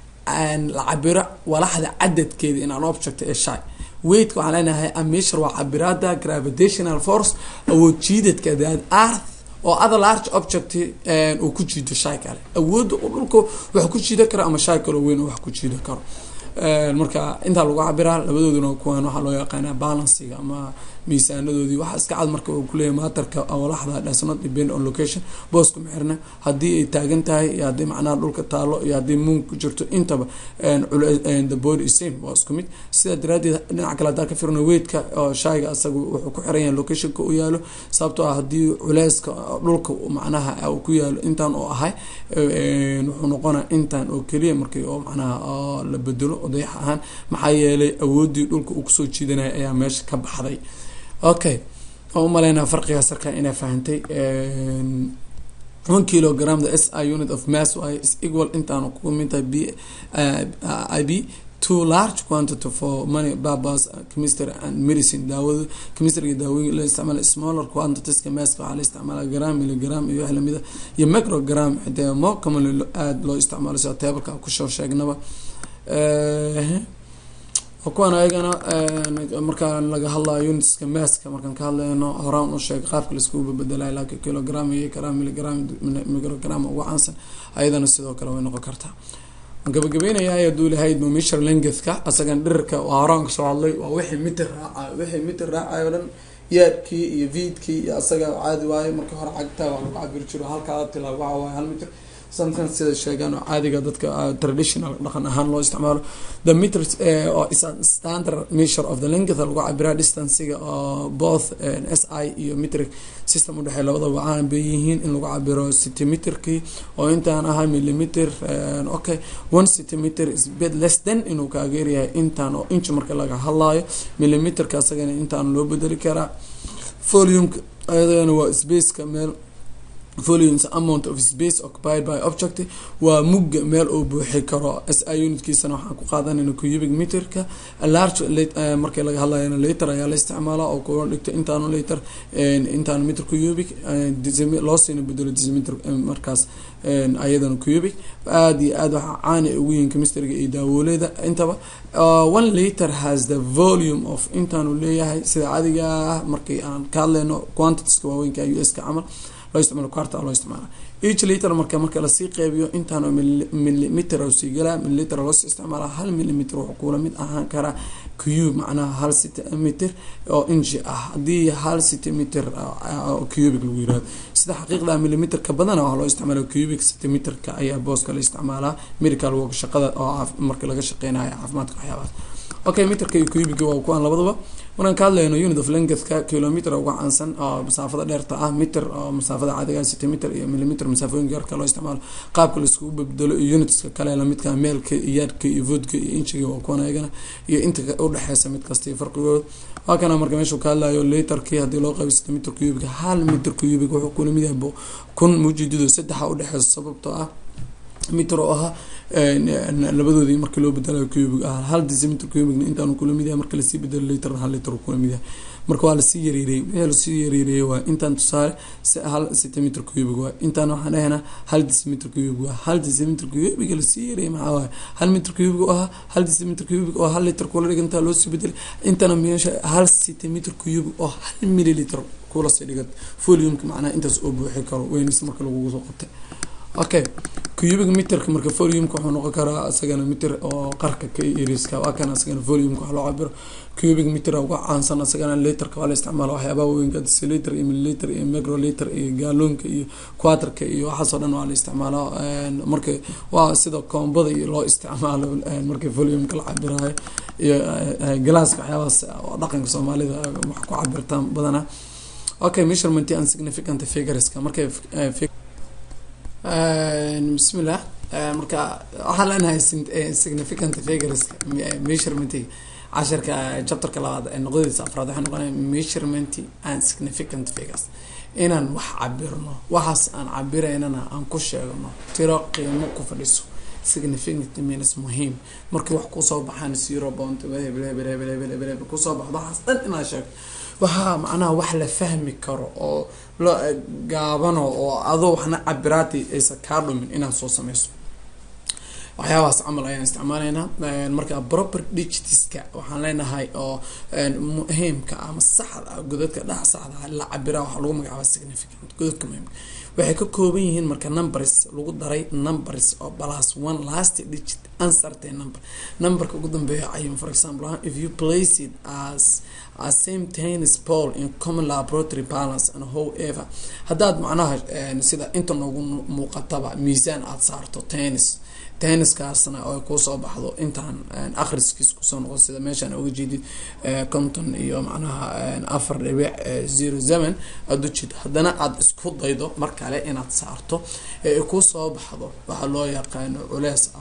la cabiro walaxda cadadkeeda in an object ee shay weightka waxaan leenahay amishar waa cabiraada gravitational force awood jiidadka that earth oo other large object uu ku jiido shay kale awoodda uu dhulka wax ku jiida karo ama shay kaloo weyn oo wax ku jiida karo marka intaa lagu cabiraa labadooduna kuwan waxaa loo yaqaanaa balansiga ama miisaanadoodii waxaa iska cad marka uu kuleeyahay maatarka walaxda does not depend on location boosku mexirna haddii ay taagan tahay iyo haddii macnaha dhulka taalo iyo haddii muun ku jirto intaba the body is same waa isku mid sidaa daraadeed dhinaca kale hadaa ka firno weydka oo shayga asaga wuxuu ku xiran yahay locationka u yaalo sababtoo ah haddii culeyska dhulka macnaha uu ku yaalo intaan oo ahay wuxuu noqonaa intaan oo keliya markii oo macnaha la bedelo odayax ahaan maxaa yeelay awoodii dhulka uu kusoo jiidanaya ayaa meesha ka baxday okay oo umaleynaa farqigaas arkaa inaa fahantay one kilogram the s i unit of mass y is equal intaan ku mintahay b i b too large quantity for money purpose chemistry and medicine daawada chemistry daawooyin la isticmaala smaller quantitieska masska waxaa la isticmaala gram milligram iyo wax lamida iyo microgram xitee more commonly aada loo isticmaalo sida teebalka kusoo sheegnaba kuwan ayagana markaa laga hadlayo unitska maska markaan ka hadlayno horaan u sheeg qaabka laiskugu bedelayo laakiin kilogram iyo gram milligram microgram ugu caansan ayadana sidoo kale way noqon kartaa gabagabeynaya haduu lahayd mishar lengethka asagan dhirirka waa horaan kasoo hadlay waa wixii mitir raacayo wixii mitir raacayo o dhan yaadkii iyo viidkii iyo asaga caadi waayo marka hore cagta waa lagu cabiri jiro halkaa tila waxa waaye hal mitir sometimes sida sheegaan oo caadiga dadka traditional dhaqan ahaan loo isticmaalo the meters oo is standard measure of the length lagu cabiraa distancega oo both s i iyo metric system udhexey labadaba caan bay yihiin in lagu cabiro centimeterkii oo intaan ahaa millimeter okay one centimeter is bit less than inuu kaageeryahay intaan oo inch marka laga hadlayo millimeterka asagana intaan loo bedeli karaa volume ayadana waa spaceka meel volumes amount of space occupied by object waa mugga meel uu buuxi karo s i unitkiisana waxaan ku qaadanayna cubic meterka large markii laga hadlayana later ayaa la isticmaala oo kuwa dhigto intaanu later intaanu meter cubic loo siina bedelo decimeter markaas ayadana cubic aada iyo aad waxaa caani ugu yihiin chemistryga iyo daawooleeda intaba one liter has the volume of intaanu leeyahay sida cadiga ah markii aan ka hadlayno quantitieska waaweynka u s ka camal loo isticmaalo quarta loo isticmaala each liter marka marka lasii qeybiyo intaano millimeter sii galaa milliliter loosii isticmaala hal millimeter wuxuu kula mid ahaan karaa cube macnaha hal centimeter oo inchi ah haddii hal centimeter cubic lagu yirahdo sida xaqiiqda millimeterka badana waxaa loo isticmaala cubic centimeterka ayaa booska la isticmaalaa medical work shaqada oo marka laga shaqeynayo caafimaadka waxyaabahaas okay meterka iyo cubiga waa kuwaan labadaba markaan ka hadlayno unit of lengthka kilometer uga caansan oo masaafada dheerta ah meter oo masaafada caadiga centimeter iyo millimeter masaafooyinka yarka loo isticmaalo qaabka laiskugu bedelo iyo unitska kale lamidka meelka iyo yaadka iyo voodka iyo inchiga waa kuwan ayagana iyo inta udhexeysa mid kasta iyo farqigooda waa kana marka meeshuu ka hadlayo literkii haddii loo qaybo centimeter cubic hal meter cubic wuxuu kula mid yahay kun mujidido saddexa udhexeysa sababtoo ah meter oo ahaa labadoodii markii loo bedelayo cubic ah hal decimeter cubicna intaanu kula mid yahay marka lasii bedelo liter hal liter kula mid yahay marka waa lasii yareereyey wixii lasii yareereyey waa intaan tusaale hal centimeter cubic waa intaan waxaan dhahaynaa hal decimeter cubic waa hal decimeter cubic lasii yareeyey maxaa waaye hal meter cubic oo ahaa hal decimeter cubic oo hal liter kula dhigantaa loosii bedelay intana meesha hal centimeter cubic oo hal milliliter kula sii dhigat volume-ka macnaha intaas oo buuxi karo weynis marka lagugu soo qabtay okay cubic meterka marka volume-ka wuxuu noqon karaa isagana meter oo qarka ka iriska waa kan isagana volume-ka wax loo cabiro cubic meter uga caansan isagana literka waa la isticmaala waxyaabaha weynka deciliter iyo milliliter iyo microliter iyo gaalonka iyo quaterka iyo waxaasoo dhan waa la isticmaalaa marka waa sida koombada iyo loo isticmaalo markii volume-ka la cabirayo iyo galaaska waxyaabahaas oo dhaqanka soomaalida wax ku cabirtaan badanaa okay measurement and significant figureska markay bismillah marka waxaan leenahay significant figureska measurementga casharka chapterka labaad ee noqdadiisa afraad waxay noqonaya measurement and significant figures inaan wax cabirno waxaas aan cabiraynana aan ku sheegno tiro qiimo ku fadhiso significant means muhiim markii wax kusoo baxaan zero point hebel hebel hebel hebel hebel hebel kusoo baxdo waxaas dhan inaad sheegto waxaa macnaha wax la fahmi karo oo la gaabano oo adoo waxna cabiraati aysan kaa dhumin inaad soo sameyso waxyaabahaas camal ayaan isticmaaleynaa marka proper digitiska waxaan leenahay oo muhiimka ama saxda ah godadka dhex saxda ah la cabiraa waxaa lagu magacaaba significant godadka muhiimka waxay ka kooban yihiin marka numbers lagu daray numbers oo plus one last digit uncertain number numberka ugu dambeeya cayin for example if you place it as a same tennis ball in common laboratory balance and however haddaad macnaha sida inta noogu muuqataba miisaan aada saarto tennis tenniskaasna oo kusoo baxdo intaan akhriskiis kusoo noqon sida meeshaan uga jeedid conton iyo macnaha afar dhibic zero seven aada u jeed haddana aada isku daydo mar kale inaad saarto ee kusoo baxdo waxaa loo yaqaano culees ah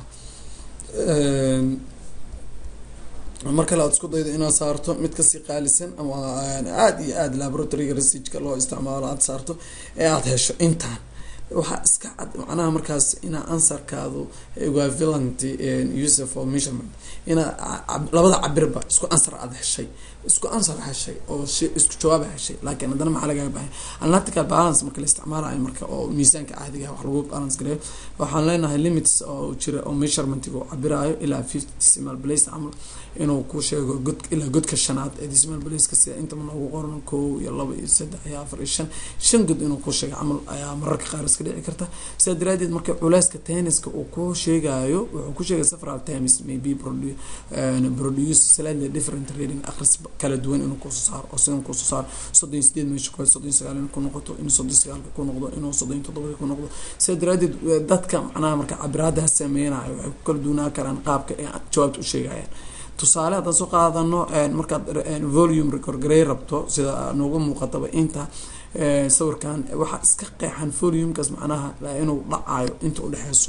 mar kale aad isku daydo inaad saarto mid kasii qaalisan ama aada iyo aada laboratoryga researchka loo isticmaalo aada saarto ee aada hesho intaan waxaa iska cad macnaha markaas inaa ansarkaadu equivalent use for measurement inaa labada cabirba isku ansar aada heshay isku ansar heshay oo isku jawaaba heshay laakiin haddana maxaa lagaga bahay analytical balance marka la isticmaalayo marka oo miisaanka caadiga wax lagu balance gareeyo waxaan leenahay limits oo jira oo measurementiga uu cabiraayo ilaa fifty decimal place camal inuu ku sheego god ilaa godka shanaad ee decimal placeka sida intaba noogu qoran kow iyo laba iyo saddex iyo afar iyo shan shan god inuu ku sheego camal ayaa mararka qaar iska dhici karta sidaa daraadeed marka culeyska tenniska uu ku sheegayo wuxuu ku sheegay several times maybe produ- produce slightly different reading akhris kala duwan inuu kusoo saaro oo sidan kusoo saaro soddon iyo sideed meesha kale soddon iyo sagaal inuu ku noqoto inuu soddon iyo sagaalka ku noqdo inuu soddon iyo toddobada ku noqdo sidaa daraadeed dadka macnaha marka cabiraadaha sameynayo waxay ku kala duunaa karaan qaabka ay jawaabta u sheegayaan tusaale haddaan soo qaadano markaad volume recordgarey rabto sida noogu muuqataba inta sawirkan waxaa iska qeexan volumekaas macnaha inuu dhacayo inta udhexeyso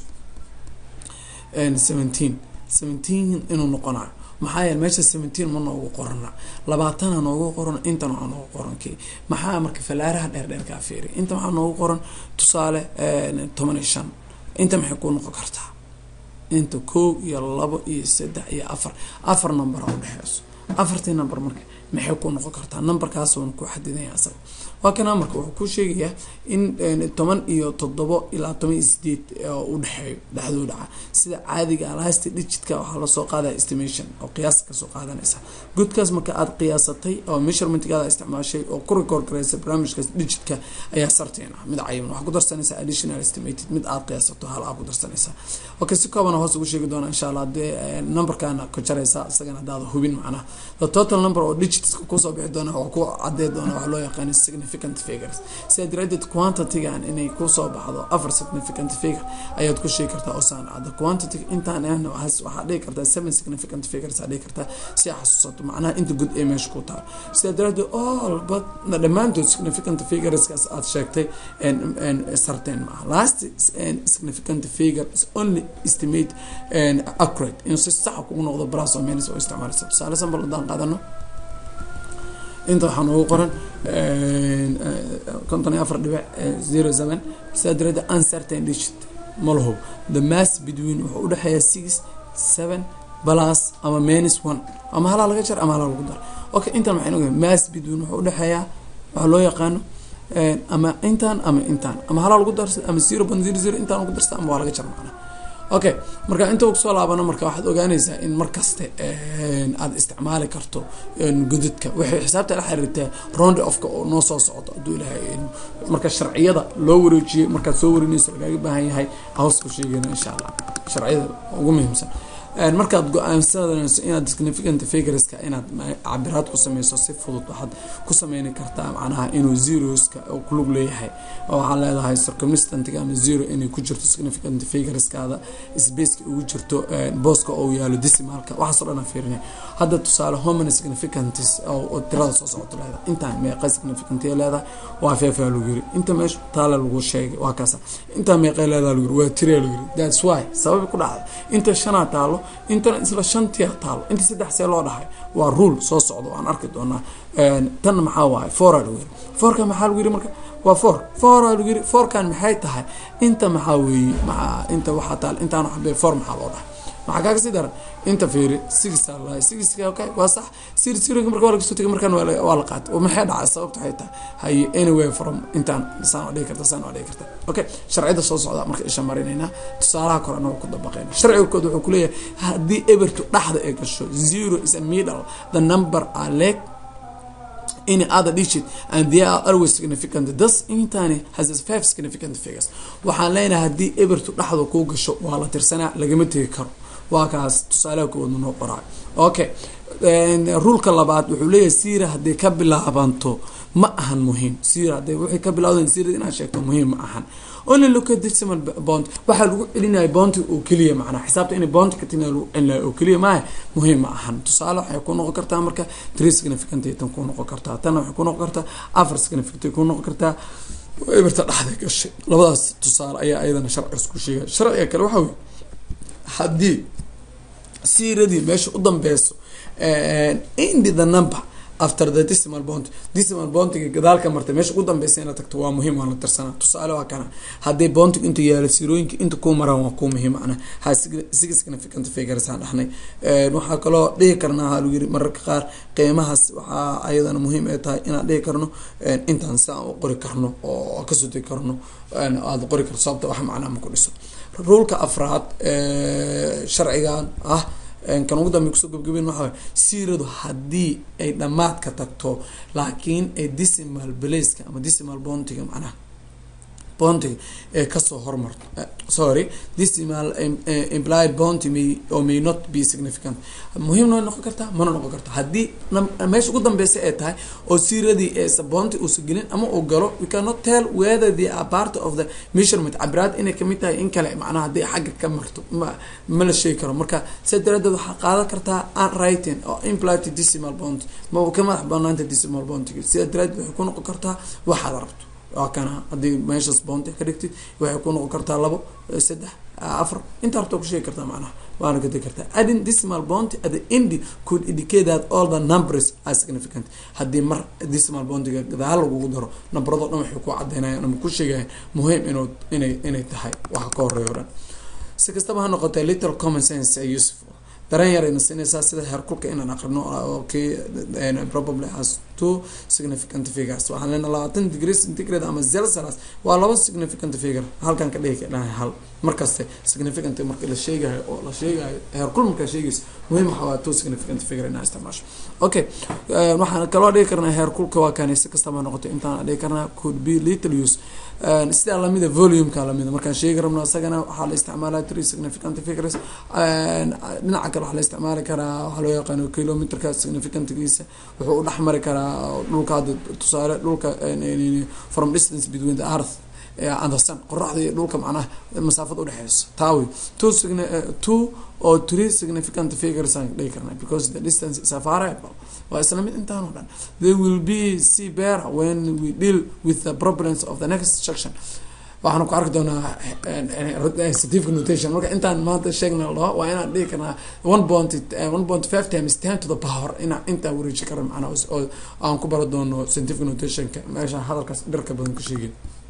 seventeen seventeen inuu noqonayo maxaa yeele meesha seventeen ma noogu qorana labaatana noogu qoran intan waxaa noogu qoran ki maxaa marka falaaraha dheer dheerkaa fiiri inta waxaa noogu qoran tusaale toban iyo shan inta maxay ku noqon kartaa inta kow iyo labo iyo saddex iyo afar afar numbera udhexeyso afartii number marka maxay ku noqon kartaa numberkaas uuna ku xadidanya asaga waa kana marka wuxuu ku sheegayaa in toban iyo toddobo ilaa toban iyo sideed udhexeeyo dhexdoo dhaca sida caadiga last digitka waxaa lasoo qaadaya estimation oo qiyaas kasoo qaadanaysa godkaas marka aada qiyaasatay oo measurementgaada isticmaashay oo ku record gareysa barnaamijkaas digitka ayaa sarteen ah mid cayiban waxaa ku darsanaysaa additional estimated mid aada qiyaasato hal aa ku darsanaysaa okay si koobana hoos ugu sheegi doona insha allah hadee numberkaana ku jaraysa isagana hadaada hubin macnaha the total number oo digits kusoo bixi doona waa ku cadee doona waxaa loo yaqaana significant figures sidaa daraadeed quantitygan inay kusoo baxdo afar significant figure ayaad ku sheegi kartaa oo saan cadda quantity intaan ahna waxaa dhihi kartaa seven significant figures aa dhihi kartaa si aa xasuusato macnaha inta good ee meesha ku taal sidaa daraadeed all but dhammaantood significant figureskaas aad sheegtay sarteen maaha last significant figure is only estimate accurate inuu si saxa kugu noqdo bras oo menis oo isticmaalaysa tusaale sambal haddaan qaadano inta waxaa noogu qoran konton iyo afar dhibic zero seven sidaa daraadeed uncertain digit ma laho the mass between wuxuu udhexeeya six seven plus ama minus one ama halaa laga jar ama halaa lagu daro okay intan maxay noqon mass between wuxuu udhexeeyaa waxaa loo yaqaano ama intaan ama intaan ama halaa lagu darsa ama zero point zero zero intaan lagu darsa ama waa laga jar macnaha okay marka inta kusoo laabano marka waxaad ogaanaysaa in markaste aada isticmaali karto godadka waxay xisaabta la xiriirtaa round ofka oo noo soo socdo hadduu ilaahay marka sharciyada loo wareejiyay markaad soo warinayso lagaaga baahan yahay hoos ku sheegayna insha allah sharciyada ugu muhiimsan markaad go-aansanayso inaad significant figureska inaad cabiraad ku sameyso si fudud waxaad ku sameyni kartaa macnaha inuu zeroska kulug leeyahay oo waxaa leedahay circumstantiga ama zero inay ku jirto significant figureskaada spaceka ugu jirto booska oo yaalo decimalka waxaasoo dhan fiirinay hadda tusaale homany significantis oo tirada soo socoto leedahay intaan meeqa significantiya leedahay waa feefaa lagu yiri inta meesha taale lagu sheegay waa kaasa intaa meeqay leedahay lagu yiri waa tiriya lagu yiri that's why sababi ku dhacda inta shanaa taalo intana isla shantia taalo inta saddex see loo dhahay waa rule soo socdo aan arki doonaa tan maxaa waaye foora lagu yiri foorka maxaa lagu yiri marka waa four foora lagu yiri foorkan maxay tahay inta maxaa weeye maxaa inta waxaa taal intaan xabee four maxaa loo dhahay maxaa kaaga sii daran inta fiiri six lahay six okay waa sax sir sirinka marka waa laga soo tegay markaan waa la qaatay oo maxay dhacay sababta waxay tahay haye anyway from intaan saan waa dhigi karta saan waa dhigi karta okay sharciyada soo socda marka isha marinaynaa tusaalaha korena waa ku dabaqeyna sharciga kood wuxuu kuleeyahay haddii ebertu dhaxda ay gasho zero is a middle the number are leg any other digit and they are always significant thus intani has five significant figures waxaan leenahay haddii ebertu dhaxda kuu gasho waa la tirsanaa lagama tegi karo waa kaas tusaalaha kowaadma noo qoraay okay ruulka labaad wuxuu leeyahay siira hadday ka bilaabanto ma ahan muhiim siira hadday waxay ka bilawdeen siira inaad sheegto muhiim ma ahan only look at decimal bond waxaa lagu celinaya bounty oo keliya macnaa xisaabta inay bounty ka tina lagu celinaya oo keliya maaha muhiim ma ahan tusaale waxay ku noqon kartaa marka three significant tan ku noqon kartaa tanna waxay ku noqon kartaa afar significant ku noqon kartaa eberta dhexda gashay labadaas tusaale ayaa ayadana sharciga isku sheegaya sharciga kale waxaa wey haddii siiradii meesha u dambeyso indi the number after the decimal bond decimal bontiga gadaalka martay meesha ugu dambeysa inaad tagto waa muhiim waa la tirsanaa tusaale waa kana haddii bontiga intuu yaalo sirooyinka inta kuu maraan waa kuu muhiim ana ha six significant figures aan dhahnay waxaa kaloo dhihi karnaa ha lagu yiri mararka qaar qiimahaas waxaa ayadana muhiim ay tahay inaan dhihi karno intaan si aan u qori karno oo kasoo degi karno aada qori karto sababta wax macnaa ma ku dhiso ruulka afraad sharcigan ah kan ugu dambe kusoo gabgaben waxaa siiradu haddii ay dhamaadka tagto laakiin ay decimal blaceka ama decimal bontiga macnaha bontiga ee kasoo hormarto sorry decimal implied bonty may or may not be significant muhiimna way noqon kartaa mana noqon karta haddii meesha ugu dambeysa ay tahay oo siiradii eesa bonty uusa gelin ama uu galo we cannot tell whether they are part of the measurement cabiraad inay kamid tahay in kale macnaha haddii xagga ka marto ma ma la sheegi karo marka sidaa daraadeed waxaa qaadan kartaa unwriting oo implied decimal bond ma ka madax banaanta decimal bontiga sidaa daraadeed waxay ku noqon kartaa waxaad rabto waa kana haddii meeshaas boonti ka dhigtid waxay ku noqon kartaa labo saddex afar inta harta ku sheegi kartaa macnaha waana ka degi kartaa adding decimal bounty at the end could indicate that all the numbers are significant haddii mar decimal bountyga gadaal lagugu daro nambarado dhan waxay ku cadeynayan ama ku sheegayan muhiim inuu inay inay tahay waxa ka horeeya o dhan si kastaba ha noqotee little common sense are useful dareen yarayna siinaysaa sida heerkulka inaan aqrino okay probably has two significant figures waxaan leenahay labaatan degree centigrade ama celsius waa laba significant figure halkan ka dhigi kadhahay hal markaste significant marka la sheegayo oo la sheegayo heerkul markaa sheegaysa muhiim waxaa waa two significant figure inaa isticmaasho okay waxaan kaloo dhigi karnaa heerkulka waa kani si kastaba noqotay intaan dhigi karnaa could be little use sidaa lamida volumeka lamida markaan sheegi rabno isagana waxaa la isticmaalaa three significant figures dhinaca kale waxaa la isticmaali karaa waxaa loo yaqaano kilometerka significantgiisa wuxuu u dhexmari karaa dhulka hadda tusaale dhulka from distance between the earth and the sun qoraxda iyo dhulka macnaha masaafada udhexeysa taawi two sign two or three significant figures aan dhigi karna because the distance is a variable waa isla mid intaan o dhan they will be see better when we deal with the problems of the next section waxaan ku arki doonaa scientific notation marka intaan maanta sheegna lo waa inaan dhigi karnaa one point one point five times ten to the power inaan intaa wareeji kara macnaa oo aan ku baro doono scientific notationka meesha hadalkaas dharka badan ka sheegin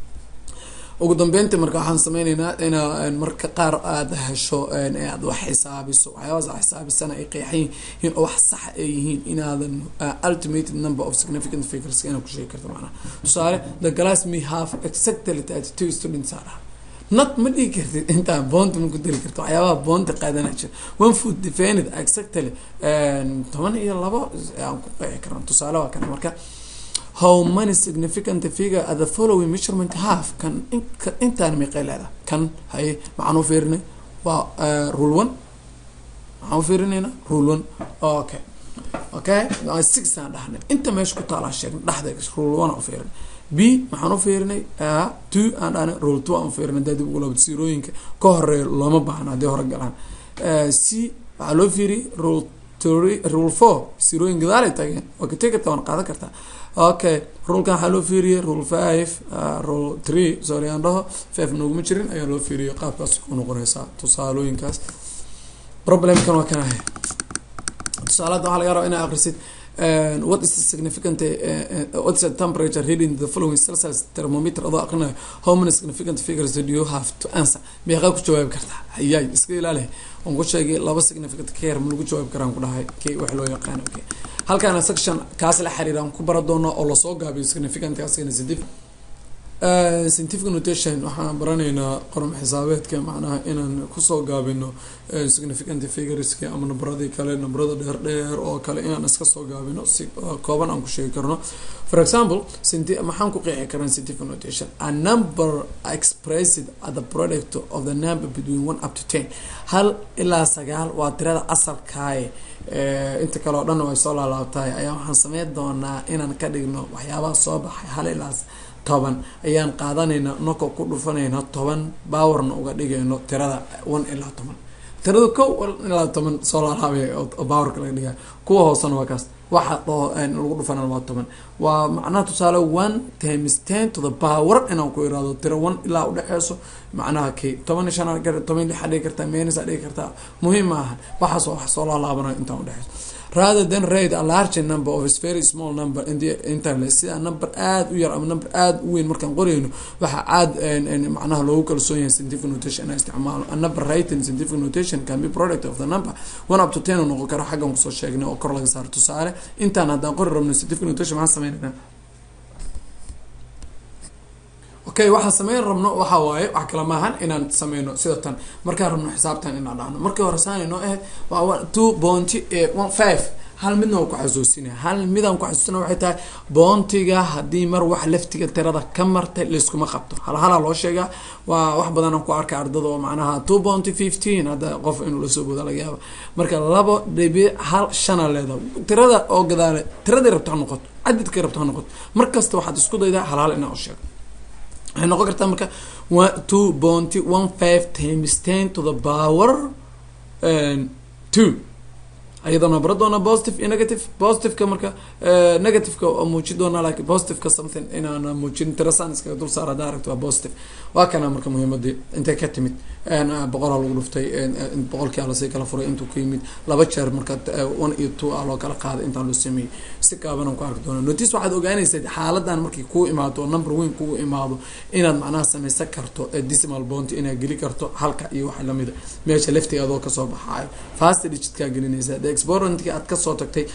ugu dambeyntii marka waxaan sameyneynaa inaa marka qaar aada hesho aad wax xisaabiso waxyaabaas aad xisaabisana ay qeexan yihiin oo wax sax ay yihiin inaadan ultimated number of significant figures inaad ku sheegi karto macnaha tusaale the glass may have exactly thirty two students aa dhaha not ma dhigi kartid intaa boonti ma ku dari karto waxyaabaha boonti qaadana jira one food defended exactly toban iyo labo aan ku qeexi karna tusaale waa kana marka how many significant figure at the following measurement have kan intaan meeqay leedahay kan haye maxaan u fiirinay waa rule one maxaan u fiirinayna rule one okay okay six aan dhahnay inta meesha ku taalaa sheegnay dhexda rule one aan u fiirinay b maxaan u fiirinay two aan dhahnay rule two aan u fiirinay hadii dib ugu labad siirooyinka ka horeeya looma baahna haddii hore galaan c waxaa loo fiiriyay rule three rule four siirooyin gadaalay tageen waa ka tegi kartaa waan qaadan kartaa okay rulkan waxaa loo fiiriyey rule five rule three sorry aan dhaho five nooguma jirin ayaa loo fiiriyey qaabkaas ku noqonaysaa tusaalooyinkaas problemkan waa kan ahay tusaalada waxaa laga rabaa inaa akrisid what is the significant uh, what's the temperature reading the following celsius thermometer adoo aqrinayo how many significant figures do you have to answer meeqaa ku jawaabi kartaa hayaay iska ilaali waan ku sheegay laba significant care ma lagu jawaabi karaan ku dhahay k wax loo yaqaan okay halkaana section kaas la xiriiraan ku bara doona oo lasoo gaabiyo significant kaasina sidif scientific notation waxaan baranaynaa qorom xisaabeedka macnaha inaan kusoo gaabino significant figureska ama nambaradii kale nambarada dheer dheer oo kale inaan iska soo gaabino si kooban aan ku sheegi karno for example maxaan ku qeexi karaa scientific notation a number expressed at the product of the number between one up to ten hal ilaa sagaal waa tirada asalkaaye inta kale oo dhan way soo laalaabtahay ayaa waxaan sameyn doonaa inaan ka dhigno waxyaabaha soo baxay hal ilaa toban ayaan qaadanaynaa noko ku dhufanayna toban bawarna uga dhigayno tirada one ilaa toban tirada ko ilaa toban soo laalaabay oo bawarka laga dhigayo kuwa hoosena waa kaas waxa lagu dhufana waa toban waa macnaha tusaale one times ten to the power inaan ku iraado tiro one ilaa udhexeyso macnaha k toban shan toban lix dhigi kartaa menis dhigi kartaa muhiim maaha waxaas wax soo laalaabanayo intaan udhexeyso rather than rate a large number of a very small number in the internet sida number aada u yar ama number aada u weyn markaan qorayno waxaa aad macnaha loogu kalsoon yahay scientific notation inaan isticmaalo a number writing scientific notation can be product of the number one up to ten uu noqon karo xaggan kusoo sheegnay oo kor laga saaro tusaale intaan haddaan qori rabno scientific notation maxaan sameynayna okay waxaan sameyn rabno waxa waaye wax kale maahan inaan sameyno sida tan markaan rabno xisaabtan inaan dhahno markii hore saanay noo ahayd waa two bounty one five hal midna waa ku xasuusinaya hal midaan ku xasuusina waxay tahay boontiga haddii mar wax laftiga tirada ka martay layskuma qabto hal halaa loo sheegaa waa wax badanaan ku arkay ardada oo macnaha two bounty fifteen hadda qof inuu lasoo booda laga yaaba marka labo dhibic hal shana leedahay tirada oo gadaale tiradii rabto ha noqoto cadadkay rabto ha noqoto mar kasta waxaad isku daydaa hal hal inaa u sheego waxay noqon kartaa marka two bounty one five times ten to the power two ayadana bara doona positive iyo negative positiveka marka negativeka waa muujin doonaa lakin positiveka something inaan muujin tirasan iskaga dul saar haddaa aragto waa positive waa kana marka muhiimadii intay ka timid boqolaa lagu dhuftay boqolkii a lasii kala furay intuu ka yimid laba jeer marka one iyo two a loo kala qaaday intaa loo sameeyey si gaabanaan ku arki doona notice waxaad ogaanaysaa xaaladan markay kuu imaado oo number weyn kugu imaado inaad macnaha sameysan karto decimal bont inaad geli karto halka iyo waxa lamida meesha laftiga adoo kasoo baxaayo fast digitkaa gelinaysaa the exporentkii aad kasoo tagtay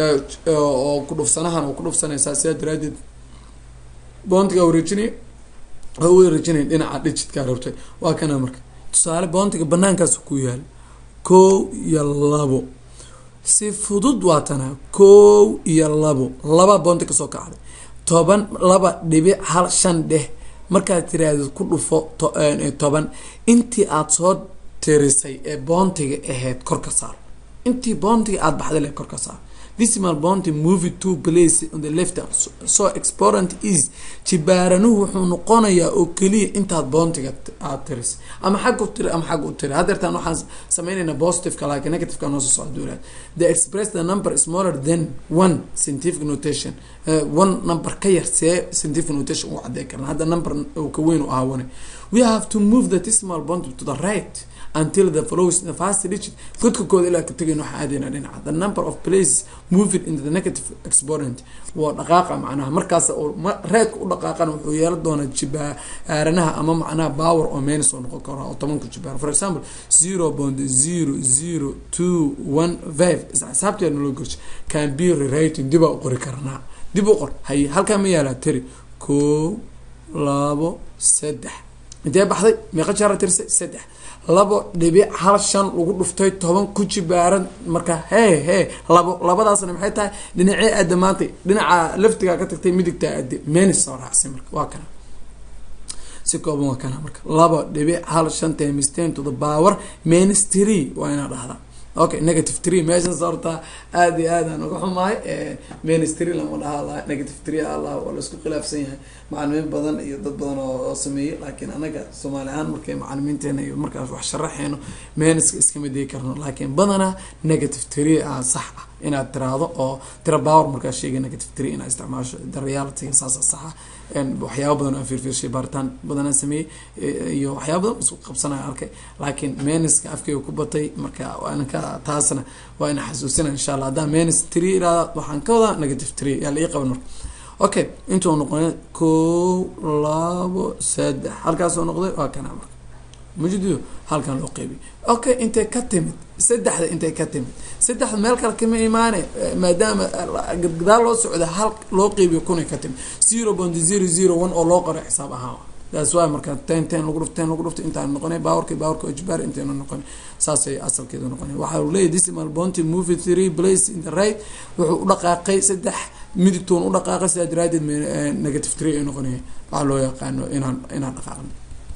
oo ku dhufsanahan oo ku dhufsanaysaa sidaa daraadeed boontiga wareejinaya oo u wareejinaya dhinaca digitkaa rabtay waa kana marka tusaale boontiga banaankaas ku yaal kow iyo labo si fudud waa tana kow iyo labo laba boonti kasoo kacday toban laba dhibic hal shan dheh markaad tiraahdo ku dhufo toban intii aada soo tirisay ee boontiga ahayd kor ka saar intii boontiga aada baxday le kor ka saar decimal bounty movie two place on the left so exporant is jibaaranuhu wuxuu noqonayaa oo keliya intaad bountiga aad tiris ama xag u tiri ama xag u tiri hadeertaan waxaan sameynaynaa positiveka laakiin negativeka noo soo socda duulaad the express the number smaller than one scientific notation uh, one number ka yar see scientific notation ugu cadey karna hadda number uu ka weyn u ahaa wane we have to move the decimal bounty to the right until the follows the fast digit godka kooda ilaa ka tegayno waxaa aadayna dhinaca the number of places moving into the negative exponent waa dhaqaaqa macnaha markaas oo reedka u dhaqaaqana wuxuu yeelan doonaa jibaaranaha ama macnaha power oo menis oo noqon karo oo tobanku jibaar for example zero point zero zero two one five isla xisaabteedna loo gorsha can be rewriting dib aa u qori karnaa dib u qor haye halkaa ma yaalaa tiri koo labo saddex intee baxday meeqa jaara tirisay saddex labo dhibic hal shan lagu dhuftay toban ku jibaaran marka hee hee labo labadaasna maxay tahay dhinacee aada maantay dhinaca laftigaa ka tagtay midigtaa aade menis soo raacsay marka waa kana si kooban waa kana marka labo dhibic hal shan times ten to the power menis three waa inaa dhahdaa okay negative tree meeshaas horta aada iyo aad aan uga xumahay ministry lama dhaha negative tree allah waa laisku khilaafsan yahay macalimiin badan iyo dad badan oo sameeyey laakiin anaga soomaali ahaan markay macalimiinteena iyo markaas wax sharaxeyno meniska iskama dii karno laakiin badanaa negative tree ah sax ah inaad tiraahdo oo tira power markaa sheegay negative tree inaad isticmaasho the reality saasa saxa waxyaaba badan aan fiirfiirshay baaritaan badan aan sameeyey iyo waxyaaba badan isku qabsanaya arkay laakiin meniska afkeyga ku batay marka anka taasna waa ina xasuusina insha allah haddaan menis tree iraada waxaan ka wadaa negative tree yaa la ii qaban marka okay intuu noqonay kow labo saddex halkaasoo noqday waa kana marka majidiyo halkan loo qeybiy okay intay ka timid saddexda intay ka timid saddexda meel kale kama imaane maadaama gadaal loo socda hal loo qeybiyo kunay ka timid zero point zero zero one oo loo qoray xisaab ahaan taas waa marka ten ten lagu dhufto ten lagu dhufto intaan noqonay bawarka bawarka ojbaar intayna noqonay saasay asalkeedu noqonay waxaa uu leeyahy decimal bounty movie three place in the right wuxuu u dhaqaaqay saddex midigtoon u dhaqaaqay sidaa daraadeed negative three ay noqonaya waxaa loo yaqaano inaan inaan dhaqaaqno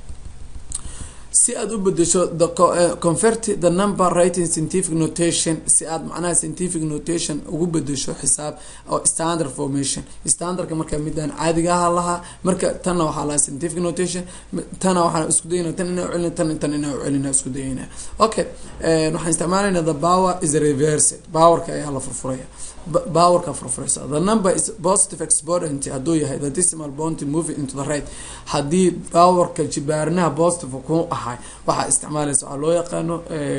si aada u bedesho the convert the number writing scientific notation si aad macnaha scientific notation ugu bedesho xisaab oo standard formation standardka marka midaan caadiga aha lahaa marka tanna waxaa lahaa scientific notation tana waxaan isku dayana tan inaa ucelina tan tan inaa ucelina isku dayana okay waxaan isticmaalayna the power is reversed powerka ayaa la furfuraya powerka furfuraysa the number is positive exponent hadduu yahay the decimal bounty moving into the right haddii powerka jibaarinaha positive ku ahay waxaa isticmaalaysa waxaa loo yaqaano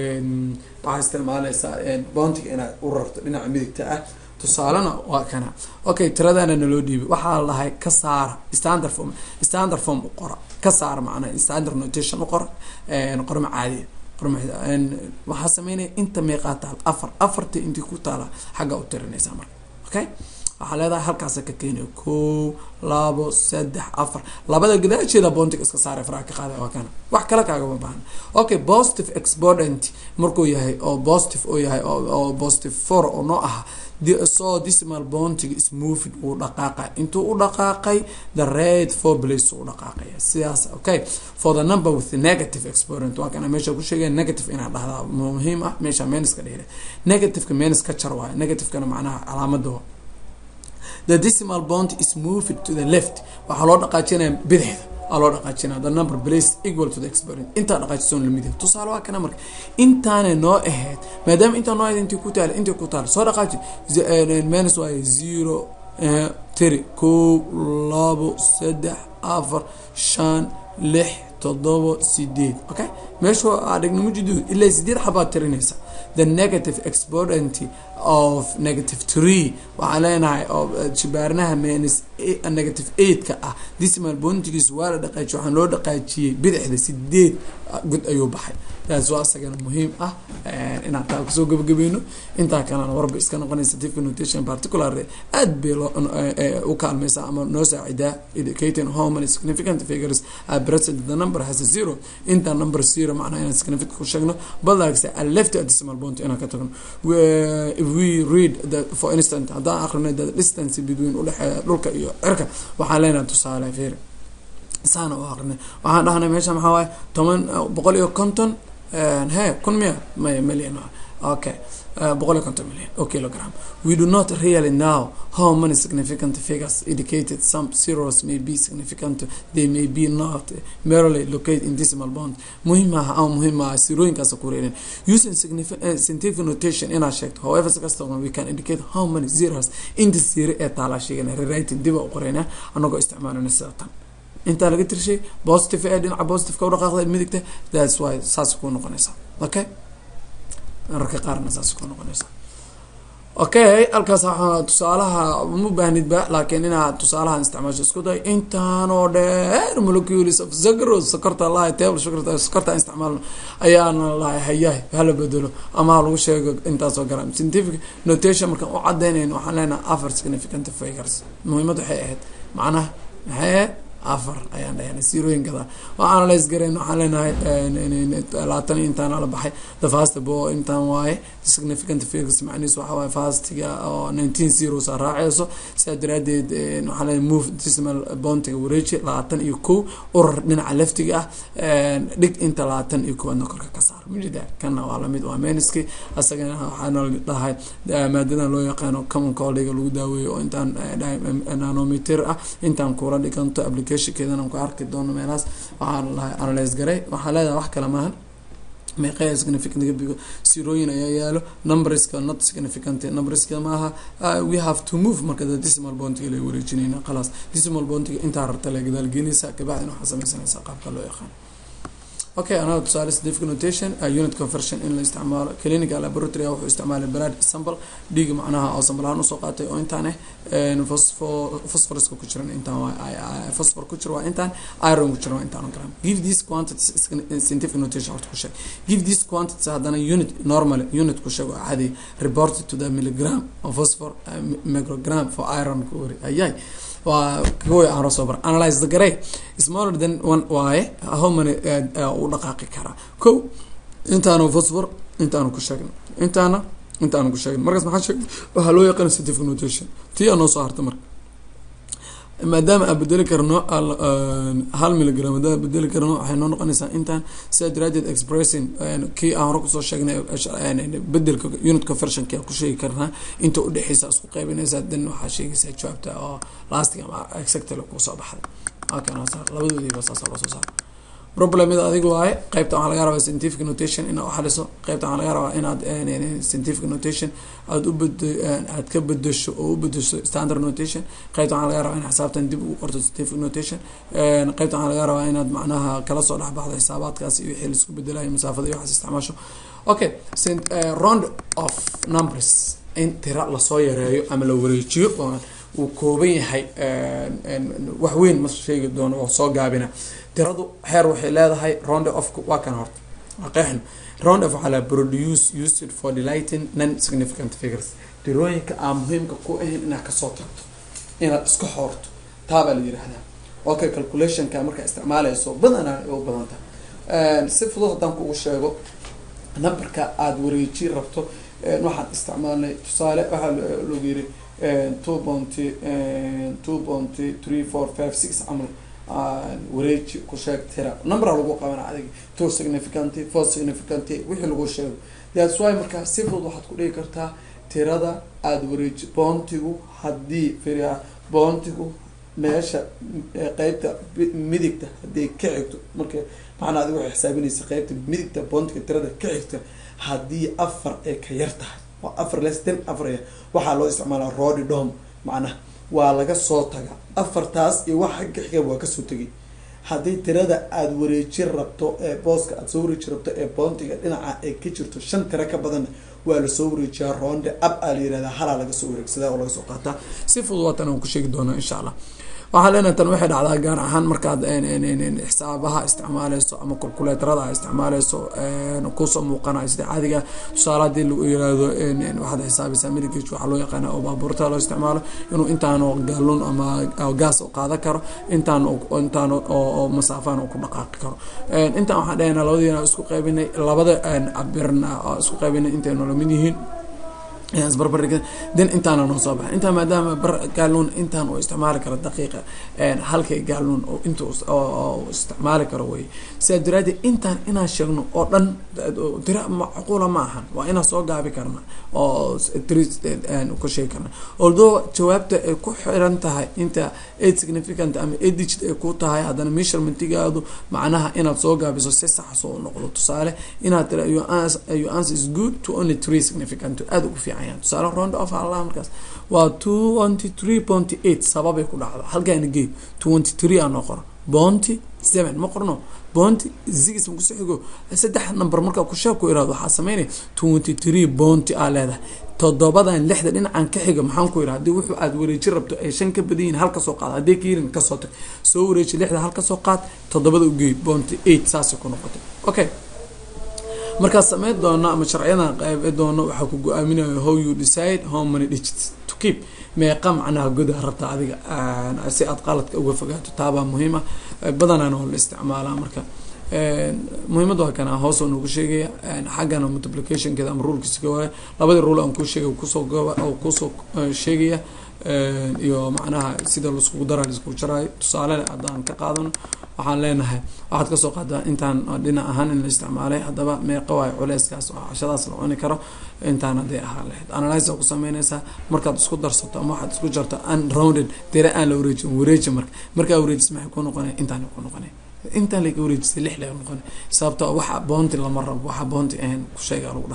waxaa isticmaalaysaa bountiga inaad u rarto dhinaca midigta ah tusaalena waa kana okay tiradana naloo dhiibay waxaa lahay ka saara standard form standard form u qora ka saara macnaha standard notation u qora qorma caadiya waxaa sameynaya inta meeqaa taal afar afarta intii ku taala xagga u tirinaysaa marka okay waxaa leedahay halkaasa ka keenaya ko labo saddex afar labada gadaasheeda boontiga iska saara faraha ka qaada waa kana wax kale kaagama baahna okay positive exponent markuu yahay oo positive oo yahay oo positive four oo noo aha so decimal bountiga is moving uu dhaqaaqay intuu u dhaqaaqay the red four place u dhaqaaqaya sidaas okay for the number with the negative exponent waa kana meesha ku sheegaya negative inaad dhahdaa muhiim ah meesha menuska dheere negativeka menus ka jar waayo negativekana macnaha calaamada the decimal bounty is moving to the left waxaa loo dhaqaajinaya bidixda aa loo dhaqaajinaya the number place equal to the exponent intaa dhaqaajisoon lamid yahay tusaale waa kana marka intaanay noo ahayd maadaama intaa noo ahayd intii ku taala intii ku taala soo dhaqaaji minus waaye zero tiri kow labo saddex afar shan lix todobo sideed okay meeshu adhigna mujidu ilaa sideed xabaad tirinaysa the negative exponent of negative tree waxaan leenahay oo jibaarnaha minus negative eight-ka ah decimal bountigiis waa la dhaqaajiye waxaan loo dhaqaajiyey bidixda sideed god ayuu baxay taas waa isagana muhiim ah inaan taa kusoo gabagabeyno intaa kalena warba iska noqonaysa tifka notation particular aad bay loo u kaalmaysaa ama noo saacidaa indicating how many significant figures are present the number has a zero inta number zero macnaha inaan significant ku sheegno but like a left decimal bounty inaan ka tagno if we read the for instance haddaan akhrino the distance between udhexeeya dhulka iyo cirka waxaan leenahay tusaale fiir saana u aqrinay waxaan dhahnay meesha maxaa waaye toban boqol iyo konton he kun miya may million okay boqol iyo konton million o kilogram we do not really know how many significant figures indicated some zeros may be significant they may be not merely located in decimal bond muhiim aha ama muhiim aha sirooyinkaas ku reerin using scientific notation inaa sheegto however si kasta we can indicate how many zeros inta zero ee taalaa sheegana rewriting diba u qoreyna anagoo isticmaalana sida tan intaa laga tirshay positive ee dhinaca positiveka u dhaqaaqda midigta thats why saas ku noqonaysa okay mararka qaarna saas ku noqonaysa okay halkaas waxaa tusaalaha uma baahnidba laakiin inaad tusaalahan isticmaasho isku day intaanoo dheer molecules of zagros sokorta lahay table sokorta sokorta isticmaalno ayaana lahay hayahay hala bedelo ama ha lagu sheego intaasoo garam scientific notation markaan u cadaynayno waxaan leenahay afar significant figures muhiimad waxay ahayd macnaha maxay ahayd afar ayaan dhahnay sirooyinkada waa analyse garayn waxaan leenahay labaatan iyo intaan la baxay the fast bo intaan waaye significant figures macnihiis waxa waaye fastiga oo nineteen zeros a raaceyso sidaa daraadeed waxaan leenahay move decimal bountiga wareeji labaatan iyo kow urar dhinaca leftiga ah dhig inta labaatan iyo kowaadna korka ka saar mujida kana waa lamid waa meniski asagana waxaana dhahay maadadan loo yaqaano common colliga lagu daaweeyo oo intaan nanometer ah intaan kula dhiganto applicationkeedana ku arki doono meelahaas waxaan lahay analyse garay waxaa leedahay wax kale maahan meeqaya significant sirooyin ayaa yaalo numberska not significant numberska maaha we have to move marka the decimal bountiga la wareejinayna khalaas decimal bountiga intaa rarta la gadaal geenaysa kabacdina waxaa sameysanaysaa qaabka loo yaqaan okay anaa tusaale scientific notation uh, unit conversion in la isticmaalo clinical laboratory wuxuu isticmaalay blood sample dhiig macnaha oo sample ahaan usoo qaatay oo intaan eh phosphoruska ku jiran intaan waa phosphor ku jira waa intaan iron ku jira waa intaan gram give these quantities scientific notation horta ku sheeg give these quantities haddana unit normal unit ku sheeg oo caadi reported to the milligram of phosphor uh, microgram for iron ku wari ayay waa kuwa aan soo bar analyze the garay smaller than one waaye how many u dhaqaaqi karaa ko intaanu phosphor intaanu ku sheegno intaana intaanu ku sheegno markaas maxaa sheeg waxaa loo yaqaan scientific notation tii aa noo soo harta marka maadaama aan bedeli karno hal milligram haddaan bedeli karno waxay noo noqonaysaa intaan sidaa daraadeed expressing kii aan hore kusoo sheegnay bedelka unit conversionki aan ku sheegi karnaa inta udhexeysa isku qaybinaysaa dan waxaa sheegaysaa jawaabta oo lastig ama exactly kusoo baxday labadoodiiba saasa loo soo saara problemida adiga waaye qeybta waxaa laga rabaa scientific notation inaad uxaliso qeybta waxaa laga rabaa inaad scientific notation aad u bed aad ka bedesho oo u bedesho standard notation qeybta waxaa laga rabaa inaad xisaabtan dib ugu qorto scientific notation qeybta waxaa laga rabaa inaad macnaha kala soo dhexbaxdo xisaabaadkaas iyo wixii laisku bedelayo masaafada iyo waxaas isticmaasho okay round of numbers in tira lasoo yareeyo ama la wareejiyo uu kooban yahay wax weyn ma sheegi doono oo soo gaabina tiradu xeer waxay leedahay round of waa kan horta waa qeexno round of waxaa la produce used for delighting non significant figures tirooyinka aan muhiimka ku ahayn inaad kasoo tagto inaad iska xoorto taabaa la yihahdaa okay calculationka markaa isticmaaleyso badanaa ay u badan tahay si fudud haddaan kugu sheego numberka aada wareeji rabto waxaan isticmaalnay tusaale waxaa lagu yiri two pointy two pointy three four five six camal wareeji ku sheeg tira numbera lagu qabana adig two significant four significant wixii lagu sheego that's why markaa si fudud waxaad ku dhigi kartaa tirada aada wareeji boontigu haddii firia boontigu meesha qeybta midigta haddii ka xigto marka macnaa adig waxay xisaabinaysa qeybta midigta boontiga tirada ka xigta haddii afar ay ka yar tahay waa afar less ten afar waxaa loo isticmaalaa rodi dom macnaha waa laga soo taga afartaas iyo wax xagga xiga waa kasoo tegay haddii tirada aada wareeji rabto ee booska aada soo wareeji rabto ee boontiga dhinaca ay ka jirto shan tiro ka badanna waa lasoo wareejiyaa roonde ab aa la yirahdaa halaa laga soo wareegsadaa oo laga soo qaataa si fudud waatan aan ku sheegi doonaa insha allah waxaa leenahay tan waxay dhacdaa gaar ahaan markaad xisaabaha isticmaaleyso ama calculatorada a isticmaaleyso kusoo muuqanayo sida caadiga tusaale hadii lagu yiraahdo waxaad xisaabaysaa midigage waxaa loo yaqaana oo baabuurta loo isticmaalo inuu intaan gaalun ama gaas qaadan karo intaan intaan oo masaafaan ku dhaqaaqi karo intaan waxaan dhahayna labadiina isku qaybinay labada cabirna isku qaybinay intaynu lamid yihiin isbarbardhig den intaana noo soo baxay intaa maadaama bar gaalnuun intaan uu isticmaali karo daqiiqa halkay gaalnuun oo inta isticmaali karo wey sidaa daraadeed intaan inaan sheegno oo dhan tira macquula ma ahan waa inaan soo gaabi karna oo ku sheegi karna although jawaabta ay ku xiran tahay inta eight significant ama eight digit ay ku tahay haddana measurementgaadu macnaha inaad soo gaabiso si sax soo noqdo tusaale inaad tira your answer is good to only three significant aada ugu fiican tusaale round of allah markaas waa twenty three pointy eight sababay ku dhacdo halkaana geed twenty three aa noo qoro bounty seven ma qorno bounty six makuso xigo saddex number markaa kusheeg ku iraado waxaa sameynaya twenty three bounty aa leedahay toddobadan lixda dhinacan ka xiga maxaan ku yidhaha hadii wuxuu aada wareeji rabto ay shan ka badan yihin hal kasoo qaad haddii ka yirin kasoo tag soo wareeji lixda hal kasoo qaad toddobada ugeey bounty eight saasay ku noqotay okay markaad sameyn doono ama sharciyadan qayb doono waxaa ku go-aaminayo how you decide how many digits to keep meeqa macnaha godaa rabta adiga si aad qaladka uga fogaato taabaa muhiima badanaan oo la isticmaalaa marka muhiimada waa kana hoos oo noogu sheegaya xaggana multiplicationkeeda ama rulkiisa waaye labadii rule aan kuu sheegay kusoo goba oo kusoo sheegaya iyo macnaha sida laiskugu dara laiskugu jaraayo tusaale haddaan ka qaadano waxaan leenahay waxaad kasoo qaadaa intaan dhinac ahaan in la isticmaalay haddaba meeqa waayo culeyskaas oo cashadaas la cuni karo intaan hadday ahaan lahayd analyse ku sameynaysaa markaad isku darsato ama waxaad isku jarto unrounded dere aan la wareejin wareeji marka markaa wareejis maxay ku noqonaya intaan ku noqonaya intaan laga wareejisay lix laga noqonay sababto waxa boonti lama rabo waxa boonti ahayn kusheega lagu dhahay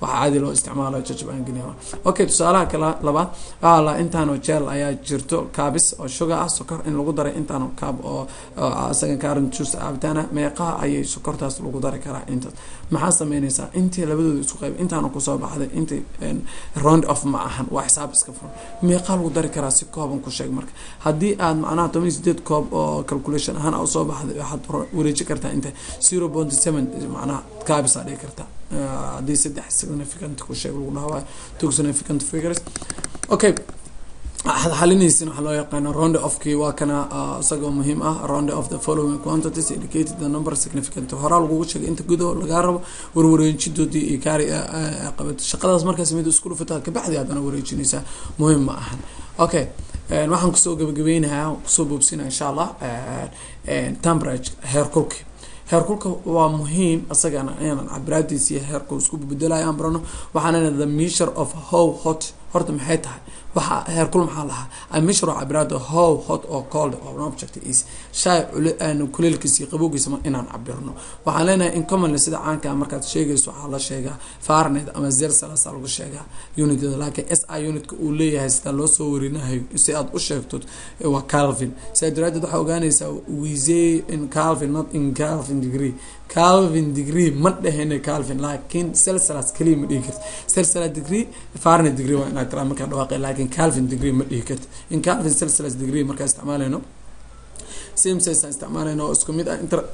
waxaa caadi loo isticmaalayo jajab aan geliya okay tusaalaha kale labaad waxaa la intaanoo jeel ayaa jirto kaabis oo sugar ah sokor in lagu daray intaanoo kaab oo isaga kaaran juice cabitaana meeqaha ayay sokortaas lagu dari karaa intaas maxaa sameynaysaa intii labadooda isku qayb intaana kusoo baxday intii round of ma ahan waa xisaab iska furan meeqaa lagu dari karaa si kooban ku sheeg marka haddii aad macnaha toban iyo sideed koob oo calculation ahaan a usoo baxday waxaad wareeji kartaa inta zero point seven macnaha kaabisaa dhigi kartaa haddii saddex significant ku sheeg lagu dhahawayo two significant figures okay xalinaysin waxaa loo yaqaana round ofkii waa kana isagoo muhiim ah round of the following quantities indicated the number significant horaa lagugu sheegay inta gudo lagaa rabo warwareejidoodii iyo kaari qabato shaqadaas markaas mid isku dhufataa kabacdi haddana wareejinaysaa muhiim ma ahan okay waxaan kusoo gabagabeynayaa kusoo boobsinaya insha allah temperage heerkulki heerkulka waa muhiim isagana inaan cabiraadiis iyo heerkul isku bedelayo aan barano waxaana the measure of how hot horta maxay tahay waxa heerkul maxaa lahaa amishro cabiraada how hot oo cold oo object is shay kuleelkiisa qabowgiisa inaan cabirno waxaan leenahay in commonly sida caanka markaad sheegayso waxaa la sheegaa farnet ama zelsalas lagu sheegaa unitada laakiin s i unitka uu leeyahay sida loo soo warinahayo si aad u sheegto waa calvin sidaa daraadeed waxaa ogaanaysaa wise in calvin not in calvin degree calvin degree ma dhehena calvin laakiin celsalas kaliya ma dhihi karti celsalas degree farnet degree waa inaad tiraa markaa dhawaaqay laakiin calvin degree ma dhihi karti in calvin celsalas degree markaa isticmaalayno same size aan isticmaalayno oo isku mid ah inter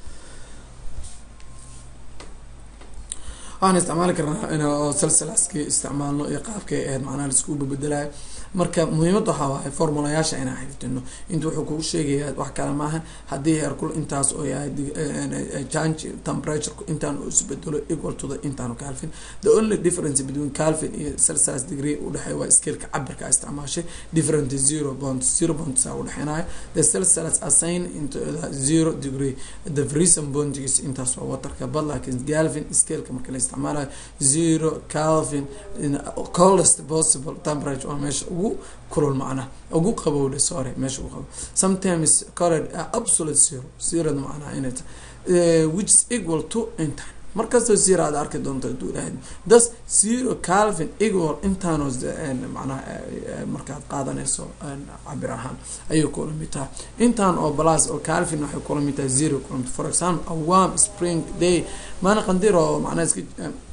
waxaan isticmaali karnaa in oo celsalaskii isticmaalno iyo qaabkay ahayd macnaha laisku bedelayo marka muhiimad waxaa waaye formulayaasha inaan xifdino inta wuxuu kugu sheegayaa wax kale maaha haddii heerkul intaas oo yahay change temperature intaan uu isbedelo equal to the intaanu calvin the only difference between calvin iyo celsius degree udhexeeya waa scaleka cabirka isticmaashay different zero point zero point saa udhexeynayo the celsius assign into the zero degree the freezing pointgiis intaas waa waterka but laakiin calvin scaleka marka la isticmaalayo zero calvin coldest possible temperature waa meesha ugu kulul macnaha ugu qabowdhe sorry meesha ugu qabow sometimes colored absolute zero zerada macnaha inay tahay which is equal to intan markastoo zero aad arki doonto haduu ilahay thus zero calvin equal intaanoo macnaha markaad qaadanayso cabir ahaan ayay kula mid tahay intaan oo balas oo calvin waxay kula mid tahay zero kula mid for example a warm spring day maana qandir oo macnaha iska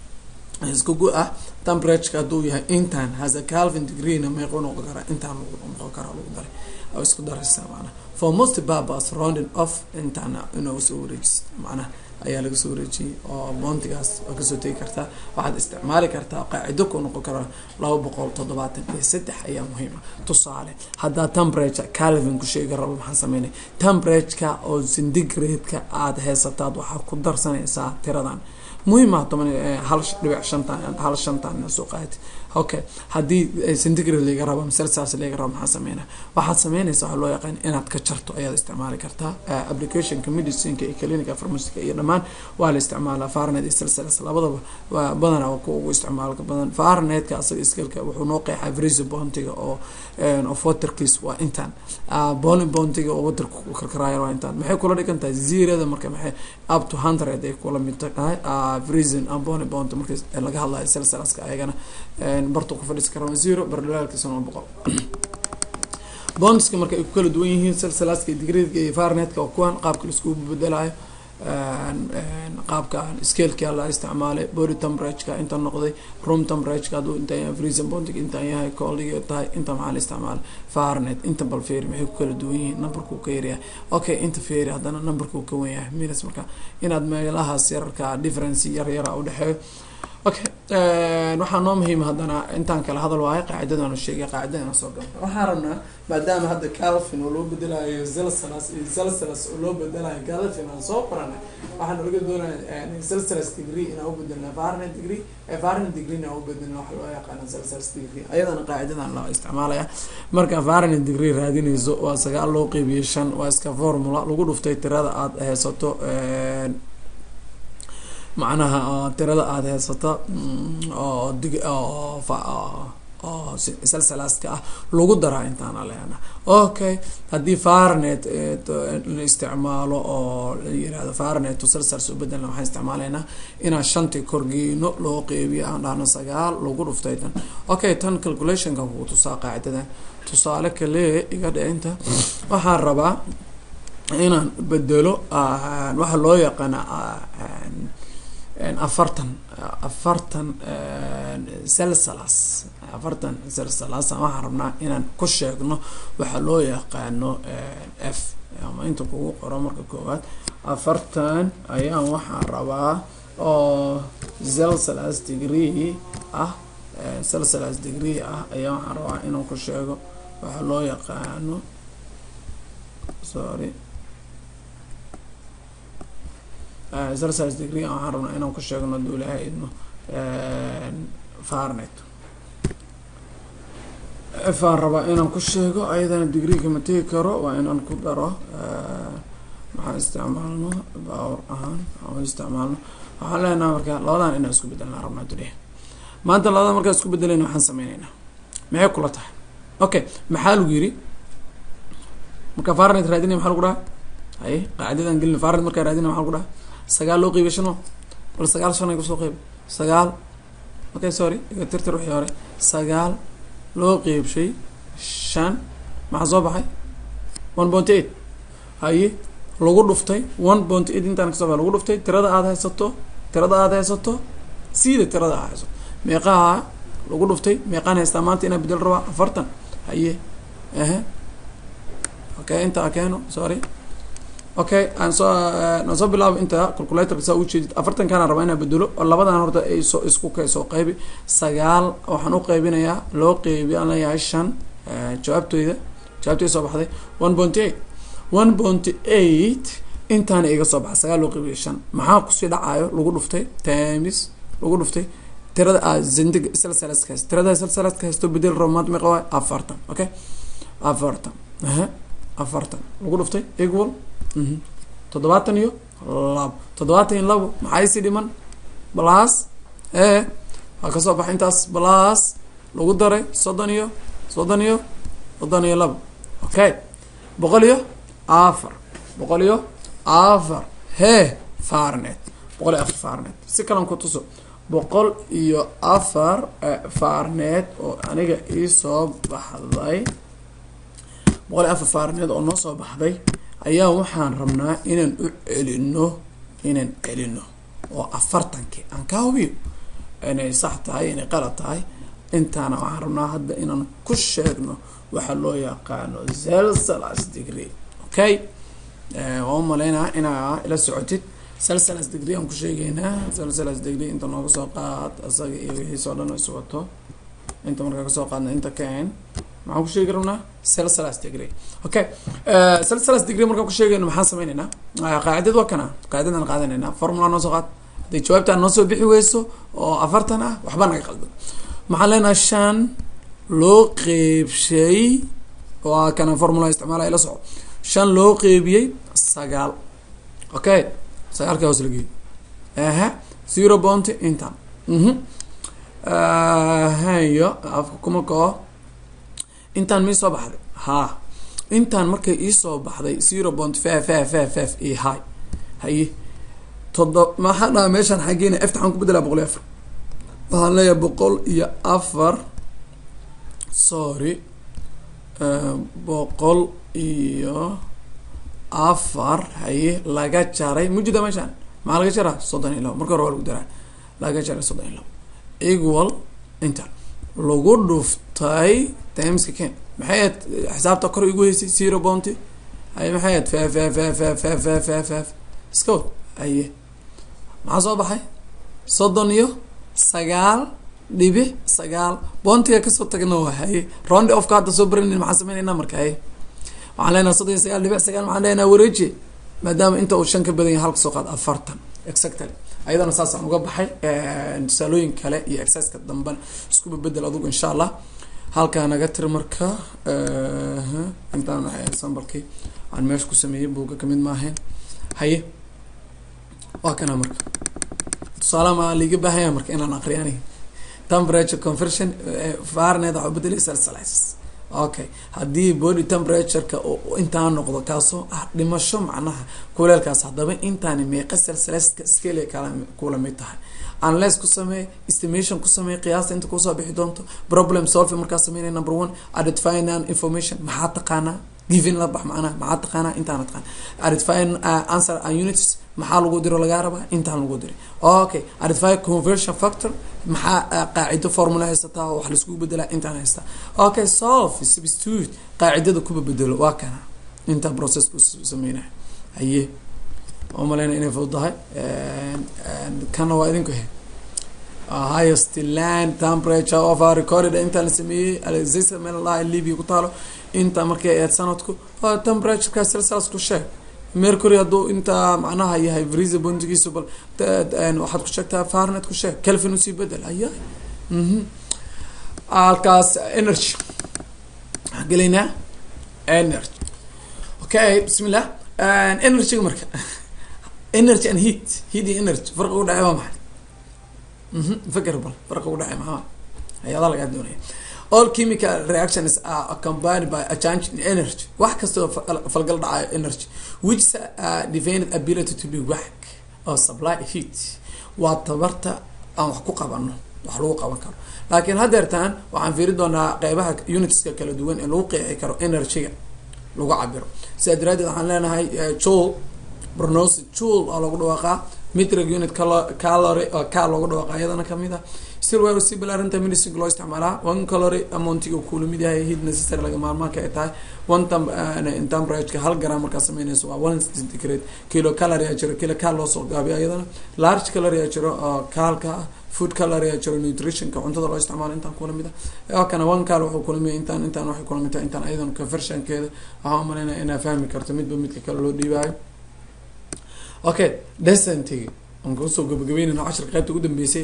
isku gu ah temperatureka hadduu yahay intan has a calvin degreena meequ noqon karaa intaan noqon karaa lagu daray oo isku daraysa macnaha for most purpose rounding off intaana inuu soo wareejis macnaha ayaa laga soo wareejiyay oo boontigaas waa kasoo tegi kartaa waxaad isticmaali kartaa qaacido ku noqon karaa laba boqol toddobaatan iyo saddex ayaa muhiim ah tusaale haddaa temperature calvin ku sheegi rabo maxaa sameynay temperatureka oo centigrade-ka aada heysataad waxaad ku darsanaysaa tiradan muhiim ah toban hal dhibic shantan hal shantan soo qaati okay haddii centigrade laga rabo ama celsius laga rabo maxaa sameynaa waxaad sameynaysa waxaa loo yaqaan inaad ka jarto ayaad isticmaali kartaa applicationka medicineka iyo clinica pharmaciga iyo dhammaan waa la isticmaalaa farnet iyo celsius labadaba waa badanaa kuwa ugu isticmaalka badan farnetka asaga iskalka wuxuu noo qeexaa freezer bontiga oo of waterkiis waa intaan boni bontiga oo waterka ku karkaraayo waa intaan maxay kula dhigan tahay zerada marka maxay up to hundred ay kula mid tahay freezing boni bonti marka laga hadlayo celsiuska ayagana bartu ku fadhiisi karaa zero bardhalaalkiisana waa boqol bondiska marka ay ku kala duwan yihiin celsiuska degreedka iyo farnetka oo kuwan qaabka laisku bedelayo qaabka scaleka la isticmaalay body temperatureka inta noqday room temperatureka hadduu inta yahay freezing bondig intaan yahay coldiga tahay inta maxaa la isticmaalay farnet inta bal feeri maxay ku kala duwan yihiin numberkuu ka yaryahay okay inta feeri haddana numberkuu ka wen yahay minus marka inaad meelahaas yararka difference yar yara udhexeeyo okay waxaa noo muhiima haddana intaan kale hadal waayo qaacidadaanu sheegay qaacidadana soo gala waxaan rabnaa maadaama hadda calvin oo loo bedelayo zelsalas iyo zelsalas oo loo bedelayo calvin aan soo qoranay waxaan oga doonaya zelsalas degree inaan u bedelna farnet degree farnet degree inaan u bedelna waxa loo yaqaana zelsalas degree ayadana qaacidadan la isticmaalaya marka farnet degree raadinayso waa sagaal loo qeybiyey shan waa iska formula lagu dhuftay tirada aada haysato macnaha tirada aada haysato oo dig oo salsalaaska ah lagu daraa intaana leena okay haddii farnet la isticmaalo oo la yirahdo farnet salsals u bedelna waxaan isticmaalaynaa inaan shantii korgeyno loo qeybiyo aan dhahno sagaal lagu dhuftay tan okay tan calculationka kugu tusaa qaacidadan tusaale kale iga dhicinta waxaan rabaa inaan bedelo waxa loo yaqaana afartan afartan celsalas afartan celsalas waxaan rabnaa inaan ku sheegno waxa loo yaqaano f ama inta kugu qoro marka koowaad afartan ayaan waxaan rabaa oo celsalas degree ah celsalas degree ah ayaa waxaan rabaa inaan ku sheego waxa loo yaqaano sorry celsius degree waxaan rabnaa inaan ku sheegno haduu ilaahay idmo farnet f aan rabaa inaan ku sheego ayadana degreega ma tegi karo waa inaan ku daro maxaan isticmaalno power ahaan aan isticmaalno waxaan leenaha marka labadan inaan isku bedelnaa rabnaa duliya maanta labadan markaan isku bedelayna waxaan sameyneynaa maxay kula tahay okay maxaa lagu yiri marka farnet raadinaya maxaa lagu dhaha haye qaacidadan gelina farnet markaa raadinaya maxaa lagu dhaha sagaal loo qeybiy shano bal sagaal shan ay kusoo qeyb sagaal okay sorry iga tirtir wixii hore sagaal loo qeybshay shan maxaa soo baxay one point eight haye lagu dhuftay one point eight intaan kasoo baxa lagu dhuftay tirada aada haysato tirada aada haysato siida tirada aad haysato meeqaha lagu dhuftay meeqaan haystaa maanta inaa bedel rabaa afartan haye ehe okay inta keeno sorry okay aan soo aan soo bilaabo inta calculatorka saa ujeedid afartan kaana rabaa inaa bedelo oo labadan horta ay soo isku kay soo qaybi sagaal waxaan u qaybinayaa loo qeybi aan leeyahay shan jawaabtooyda jawaabtooda soo baxday one point eight one point eight intaana iga soo baxa sagaal loo qeybiya shan maxaa kusii dhacayo lagu dhuftay times lagu dhuftay tirada a zindig salsalaska haysto tirada salsalaska haysto bedel rabo maanta meeqa waay afartan okay afartan aha afartan lagu dhuftay equal toddobaatan iyo labo toddobaatan iyo labo maxaa isi dhiman blas e waa kasoo baxay intaas blas lagu daray soddon iyo soddon iyo soddon iyo labo okay boqol iyo afar boqol iyo afar he farnet boqol iyo afar farnet si kalan ku tuso boqol iyo afar farnet oo aniga iisoo baxday boqol iyo afar farnet oo noo soo baxday ayaa waxaan rabnaa inaan u celino inaan celino oo afartankii aan ka hubiyo inay sax tahay inay qalad tahay intaana waxaan rabnaa hadda inaan ku sheegno waxa loo yaqaano celsalas degree okay waa umalaynaa inaa ila socotid celsalas degree aan ku sheegeynaa celsalas degree inta nooga soo qaad asaga iyo wixiisoo dhan is wato inta markaa kasoo qaadna inta kaen maxaan ku sheegi rabnaa celsalas degree okay celsalas degree markaan ku sheegayno maxaan sameyneynaa qaacidad waa kana qaacidadaan qaadanaynaa formula noo soo qaad hadday jawaabtaan noo soo bixi weyso oo afartan ah waxba naga qaldan maxaan leenahay shan loo qeybshay waa kana formula isticmaala ila soco shan loo qeybiyey sagaal okay sagaalka hoos lageey aha zero bounty intan mhm hayo afka kuma kao intaan mii soo baxday ha intaan markay iisoo baxday zero point five five five five iyo high haye todo maxaa dhaha meeshaan xaggeena efta xaan ku bedelaa boqol iyo afar waxaan leeyahay boqol iyo afar sorry boqol iyo afar haye laga jaray mujida meeshaan maxaa laga jaraa soddon iyo labo marka hore waa lagu daraa laga jaray soddon iyo labo equal inta lagu dhuftay timeska ken maxay ahayd xisaabta kor igu heysay zero bounty haye maxay ahayd fef fef fef fef fef fef fef fef iska wad haye maxaa soo baxay soddon iyo sagaal dhibic sagaal bountiga kasoo tagna waa haye round ofka hadda soo baranayna maxaan sameynayna marka haye waxaan leenaha soddon iyo sagaal dhibic sagaal maxaan leenaha wareeji maadaama inta uu shan ka badan yahay halka soo qaad afartan exactly ayadana saasaan uga baxay tusaalooyin kale iyo exerciska dambe iskuba bedel adugu insha allah halkaa naga tir marka intaan sambalkii aan meesha ku sameeyey buuga kamid maahayn haye waa kana marka tusaalaha ma liiga baahaya marka inaan aqriyo aniga temperature conversion fahrenheit waxaa bedelay celsius okay haddii body temperatureka intaa noqdo kaasoo ah dhimasho macnaha kuleelkaas haddaba intaani meeqa celsiuska scale kala kula mid tahay unless ku samee estimation ku samee qiyaasta inta kusoo bixi doonto problem solving markaa sameynaya number one identifying non information maxaa taqaanaa giving la bax macnaha maxaa taqaanaa intaana taqaan identifying uh, answer and units maxaa lagu diro lagaa rabaa intaan lagu diray okay identify conversion factor maxaa qaacido formula haysataa wax laiskugu bedelaa intaan haystaa okay solve substitute qaacidada kuba bedelo waa kana intaan processku sameynaya haye oo maleyna inay fududahay kana waa idinku he highest land temperature of our recorded intaan la sameeyey alexisa melalah libya ku taalo inta markay aad sanadku temperatureka celsius ku sheeg mercury hadduu intaa macnaha yahay vrisa bondigiisu bal waxaad ku sheegtaa farnet ku sheeg calvin usii bedel aya halkaas energy waxaan gelaynaa energy okay bismillah energyga marka energy and heat heat iyo energy farqa u dhacay waa maxay faker bal farqa u dhacay maxaa ayadaa lagaa doonaya all chemical reactions are accompanied by a change in energy wax kastoo falgal dhacayo energy which uh, defined ability to do work or supply heat waa tabarta aan wax ku qabano wax lagu qaban karo laakiin haddeertaan waxaan fiiri doonaa qeybaha unitska kala duwan ee lagu qeexi karo energyga lagu cabiro sidaa daraadeed waxaan leenahay jule pronounce jule oo lagu dhawaaqaa metric unit calory oo ka loogu dhawaaqa iyadana kamid ah still waa si balaarinta medicine loo isticmaalaa one calorie amountiga kula mid yahay heat necessary laga maarmaanka ay tahay one tam temperature hal gram markaa sameynayso waa one centigrade kilo calorie aa jiro kilo cal loo soo gaabiyo iyadana large calorie aa jiro oo kaalka ah food calorie aa jiro nutritionka cuntada loo isticmaalo intaan kula mid ah kana one cal wuxuu kula mid intaan intaan waxay kula mid tahay intaan ayadana conversionkeeda waxaan umaleynaya inaa fahmi karto midba midka kale loo dhiibaayo okay decentigi aan kusoo gabagabeynayna cashirka qaybta ugu dambeysay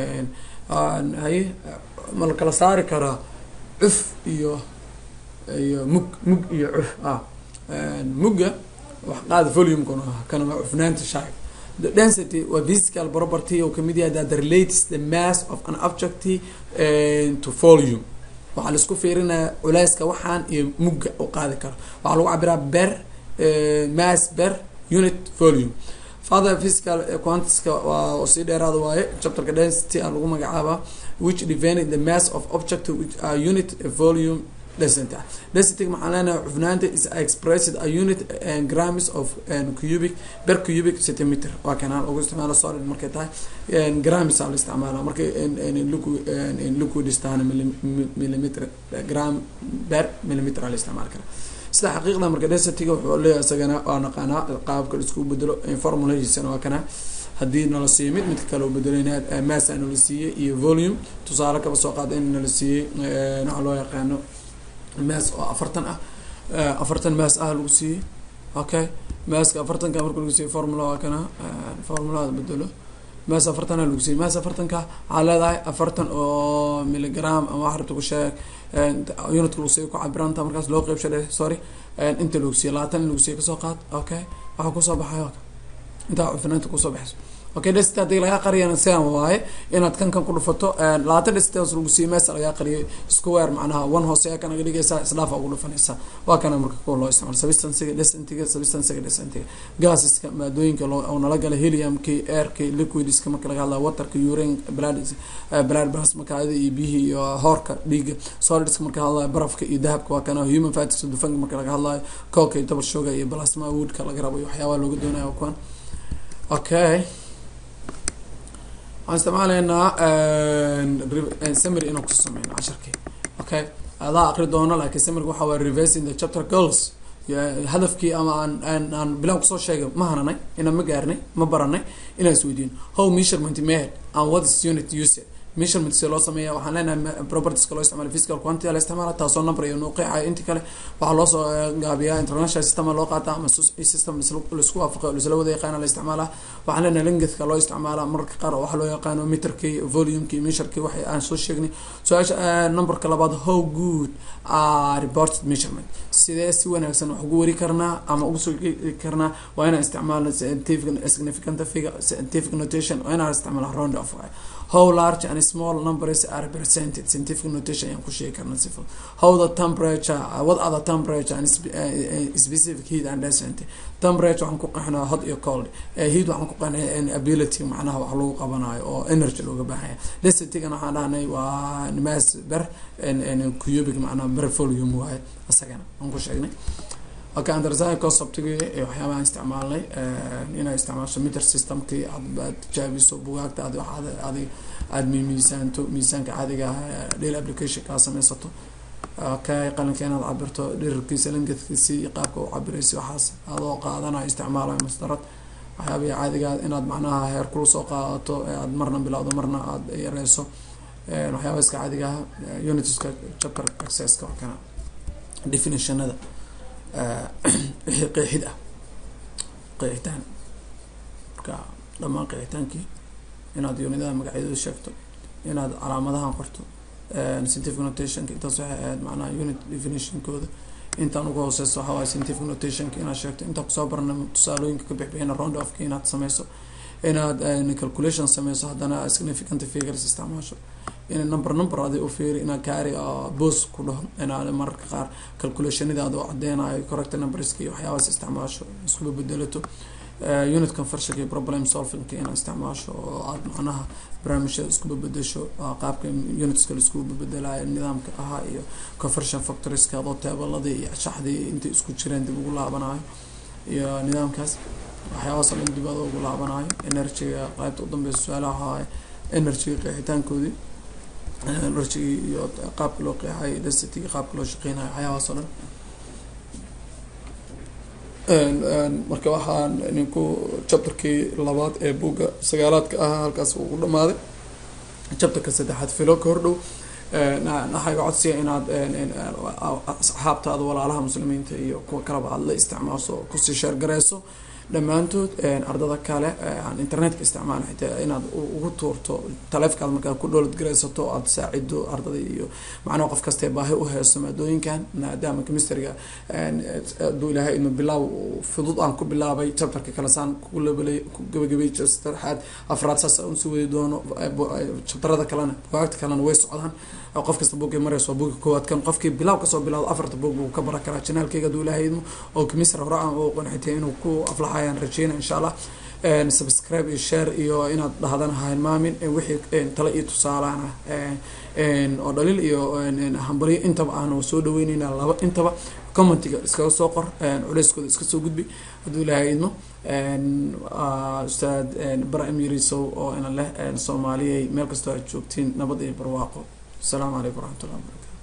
haye ma la kala saari karaa cuf iyo iyo mug mug iyo cuf ah mugga wax qaada volumekuna kana waa cufnaanta shaag the density waa physical property oo kamid yahay that relates the mass of an object to volume waxaa laisku fiirinaya culeyska waxaan iyo mugga u qaadi karo waxaa lagu cabiraa ber mass ber unit volume father physical quantiska waa sii dheeraada waaye chapterka density a lagu magacaaba which defend the mass of object which are unit volume density density maxaa leenahay cufnaanta is expressed a unit and grams of cubic per cubic centimeter waa kanaan ugu isticmaalo solid markay tahay grams aa la isticmaala markay liquid istaan millimeter gram per millimeter aa la isticmaali kara sida xaqiiqda marka densityga wuxuu leeyahay isagana waa naqaanaa qaabka laisku bedelo formulahiisana waa kana haddii nala siiyo mid midka kale u bedelayna mass a nala siiyey iyo volume tusaale kaba soo qaada in nala siiyey waxaa loo yaqaano mass oo afartan ah afartan mass ah lagu siiyey okay masska afartanka marka lagu siiyey formula waa kana formulada bedelo mass afartan a lagu siiyey mass afartanka waxaa leedahay afartan oo milligram ama wax rabta ku sheeg unitka lagu siiyo ku cabiranta markaas loo qeybsha sorry inta lagu siiyo labaatan in lagu siiyo kasoo qaad okay waxaa kusoo baxay intaa cufinaanta kusoo baxayso okay density hadii lagaa qariyana sidan waaye inaad kan kan ku dhufato labaatan density hoos lagu siiyo meesa lagaa qariyay square macnaha one hoose ka naga dhigaysaa isdhaafa ugu dhufanaysaa waa kana marka kuwa loo isticmaalo substancega decentyga substancega decentyga gaseska maadooyinka loo oo nala gala heliumki airki liquidska marka laga hadlayo waterka urine blood blood plasma kaada iyo biyihii iyo hoorka dhiiga solidska marka hadlayo barafka iyo dahabka waa kana human fats dufanka marka laga hadlayo coke iyo double sugar iyo plasma woodka laga rabo iyo waxyaabaha looga doonayo kuwan okay waxaan isticmaalaynaa summary inaan kusoo sameyno casharkii okay adaa aqri doono laakiin summaryga waxa waa reversing the chapter goals hadafkii ama aan aan aan bilaan kusoo sheegay ma hananay inaan ma gaarnay ma baranay inaan isweydiino how measurement made and what is unit used measurement si loo sameeya waxaan leenahay propertieska loo isticmaala physical quantity la isticmaala taasoo number iyo nuuqiica inti kale waxaa loo soo gaabiyaa international system loo qaata ama system laisku waafaqo laisla wada yaqaana la isticmaala waxaan leenahay lengthka loo isticmaala mararka qaar waxaa loo yaqaano meterkii volumekii measurkii waxay aan soo sheegnay su-aasha numberka labaad how good are reported measurement sidee si wanaagsan wax ugu wari karnaa ama ugu soo karnaa waa inaan isticmaalno scientific significant figure scientific notation waa inaan isticmaala round of how large and small numbers are represented scientific notation ayaan ku sheegi karna sifo how the temperature uh, what are the temperature and spe- uh, uh, specific heat and density temperature waxaan ku qeexnaa hot iyo cold uh, heat waxaan ku qeexnaa ability macnaha wax lagu qabanayo oo energy looga baahanya densitygana waxaan dhahnay waa mass ber cubic macnaha ber volume waaye isagana aan ku sheegnay okay underside conceptigi waxyaabahan isticmaalnay inay isticmaasho meter systemkii aad tijaabiso bugaagta aad waxaad adig aada miisaanto miisaanka caadiga ah daily application kaa sameysato okay qalinka inaad cabirto dhirirkiisa langadkiisi iyo qaabka u cabiraysa waxaas adoo qaadanayo isticmaalayo masdarad waxyaabihi caadiga inaad macnaha heer kula soo qaadato aad marna bilowdo marna aada yareyso waxyaaba iska caadiga ah unitiska chapter accesska waa kana definitionada wixii qeexid ah qeexitaan marka dhammaan qeexitaankii inaad unidada magacyadooda sheegto inaad calaamadahan qorto scientific notationka intaas waxay ahayd macnaha unit definitionkooda intaan ugu hooseyso waxaa waaye scientific notationka inaad sheegto intaan kusoo barna tusaalooyinka ka bixbixina round ofka inaad sameyso inaad calculation sameyso haddana significant figures isticmaasho in number number adi u fiiri inaad kaari boos ku dhaho inaad mararka qaar calculationadaada u cadeynayo correct numberska iyo waxyaabaas isticmaasho iskuba bedelato unit conversionka iyo problem solvingka inaad isticmaasho oo aad macnaha barnaamijyada iskuba bedesho qaabka unitska laiskuba bedelayo nidaamka ahaa iyo conversion factorieska adoo teebaladii iyo shaxdii intay isku jireen dib ugu laabanayo iyo nidaamkaas waxyaabahaas oo dhan dib adoo ugu laabanayo energyga qaybta udambeysa su-aalaha waaye energyga qeexitaankoodii energygi iyo qaabka loo qeexayo densityga qaabka loo shaqeynayo waxyaabahaas oo dhan marka waxaan ninku chapterkii labaad ee buugga sagaalaadka ahaa halkaas ugu dhamaaday chapterka saddexaad filo ka hordhow waxayga codsiya inaad asxaabtaada walaalaha muslimiinta iyo kuwa kaleba aad la isticmaasho kusii sheergareyso dhammaantood ardada kale aan internetka isticmaala xitaa inaad ugu tuurto taleefkaad markaa ku dhoolad garaysato aada saacido ardada iyo macnaha qof kastee baahi u heeso maadooyinkan maadaama chemistryga aduu ilaahay inu bilaaw fudud aan ku bilaabay chapterka kale saan kulabala ku gabagabay saddexaad afraad saas aan usii wadi doono chapterada kalena bugaagta kalena way socdaan qof kasta buugay mareyso waa buuga koowaad kan qofkii bilaaw kasoo bilaawdo afarta buug buu ka baran karaa janaalkeyga aduu ilaahay idmo oo chemistry hore aan u qanxitay inuu ku aflaxayaan rajeyna insha allah subscribe iyo share iyo inaad dhahdana hailmaamin wixii tale iyo tusaalaan ah oo dhaliil iyo hambalyo intaba aanu soo dhaweyneyna laba intaba commentiga iskaga soo qor culeyskooda iska soo gudbi hadduu ilaahay idmo ustaad bara emirisow oo ina leh soomaaliyay meel kastoo aad joogtiin nabad iyo barwaaqo asalaamu calaykum waraxmat ullahi wabarakatu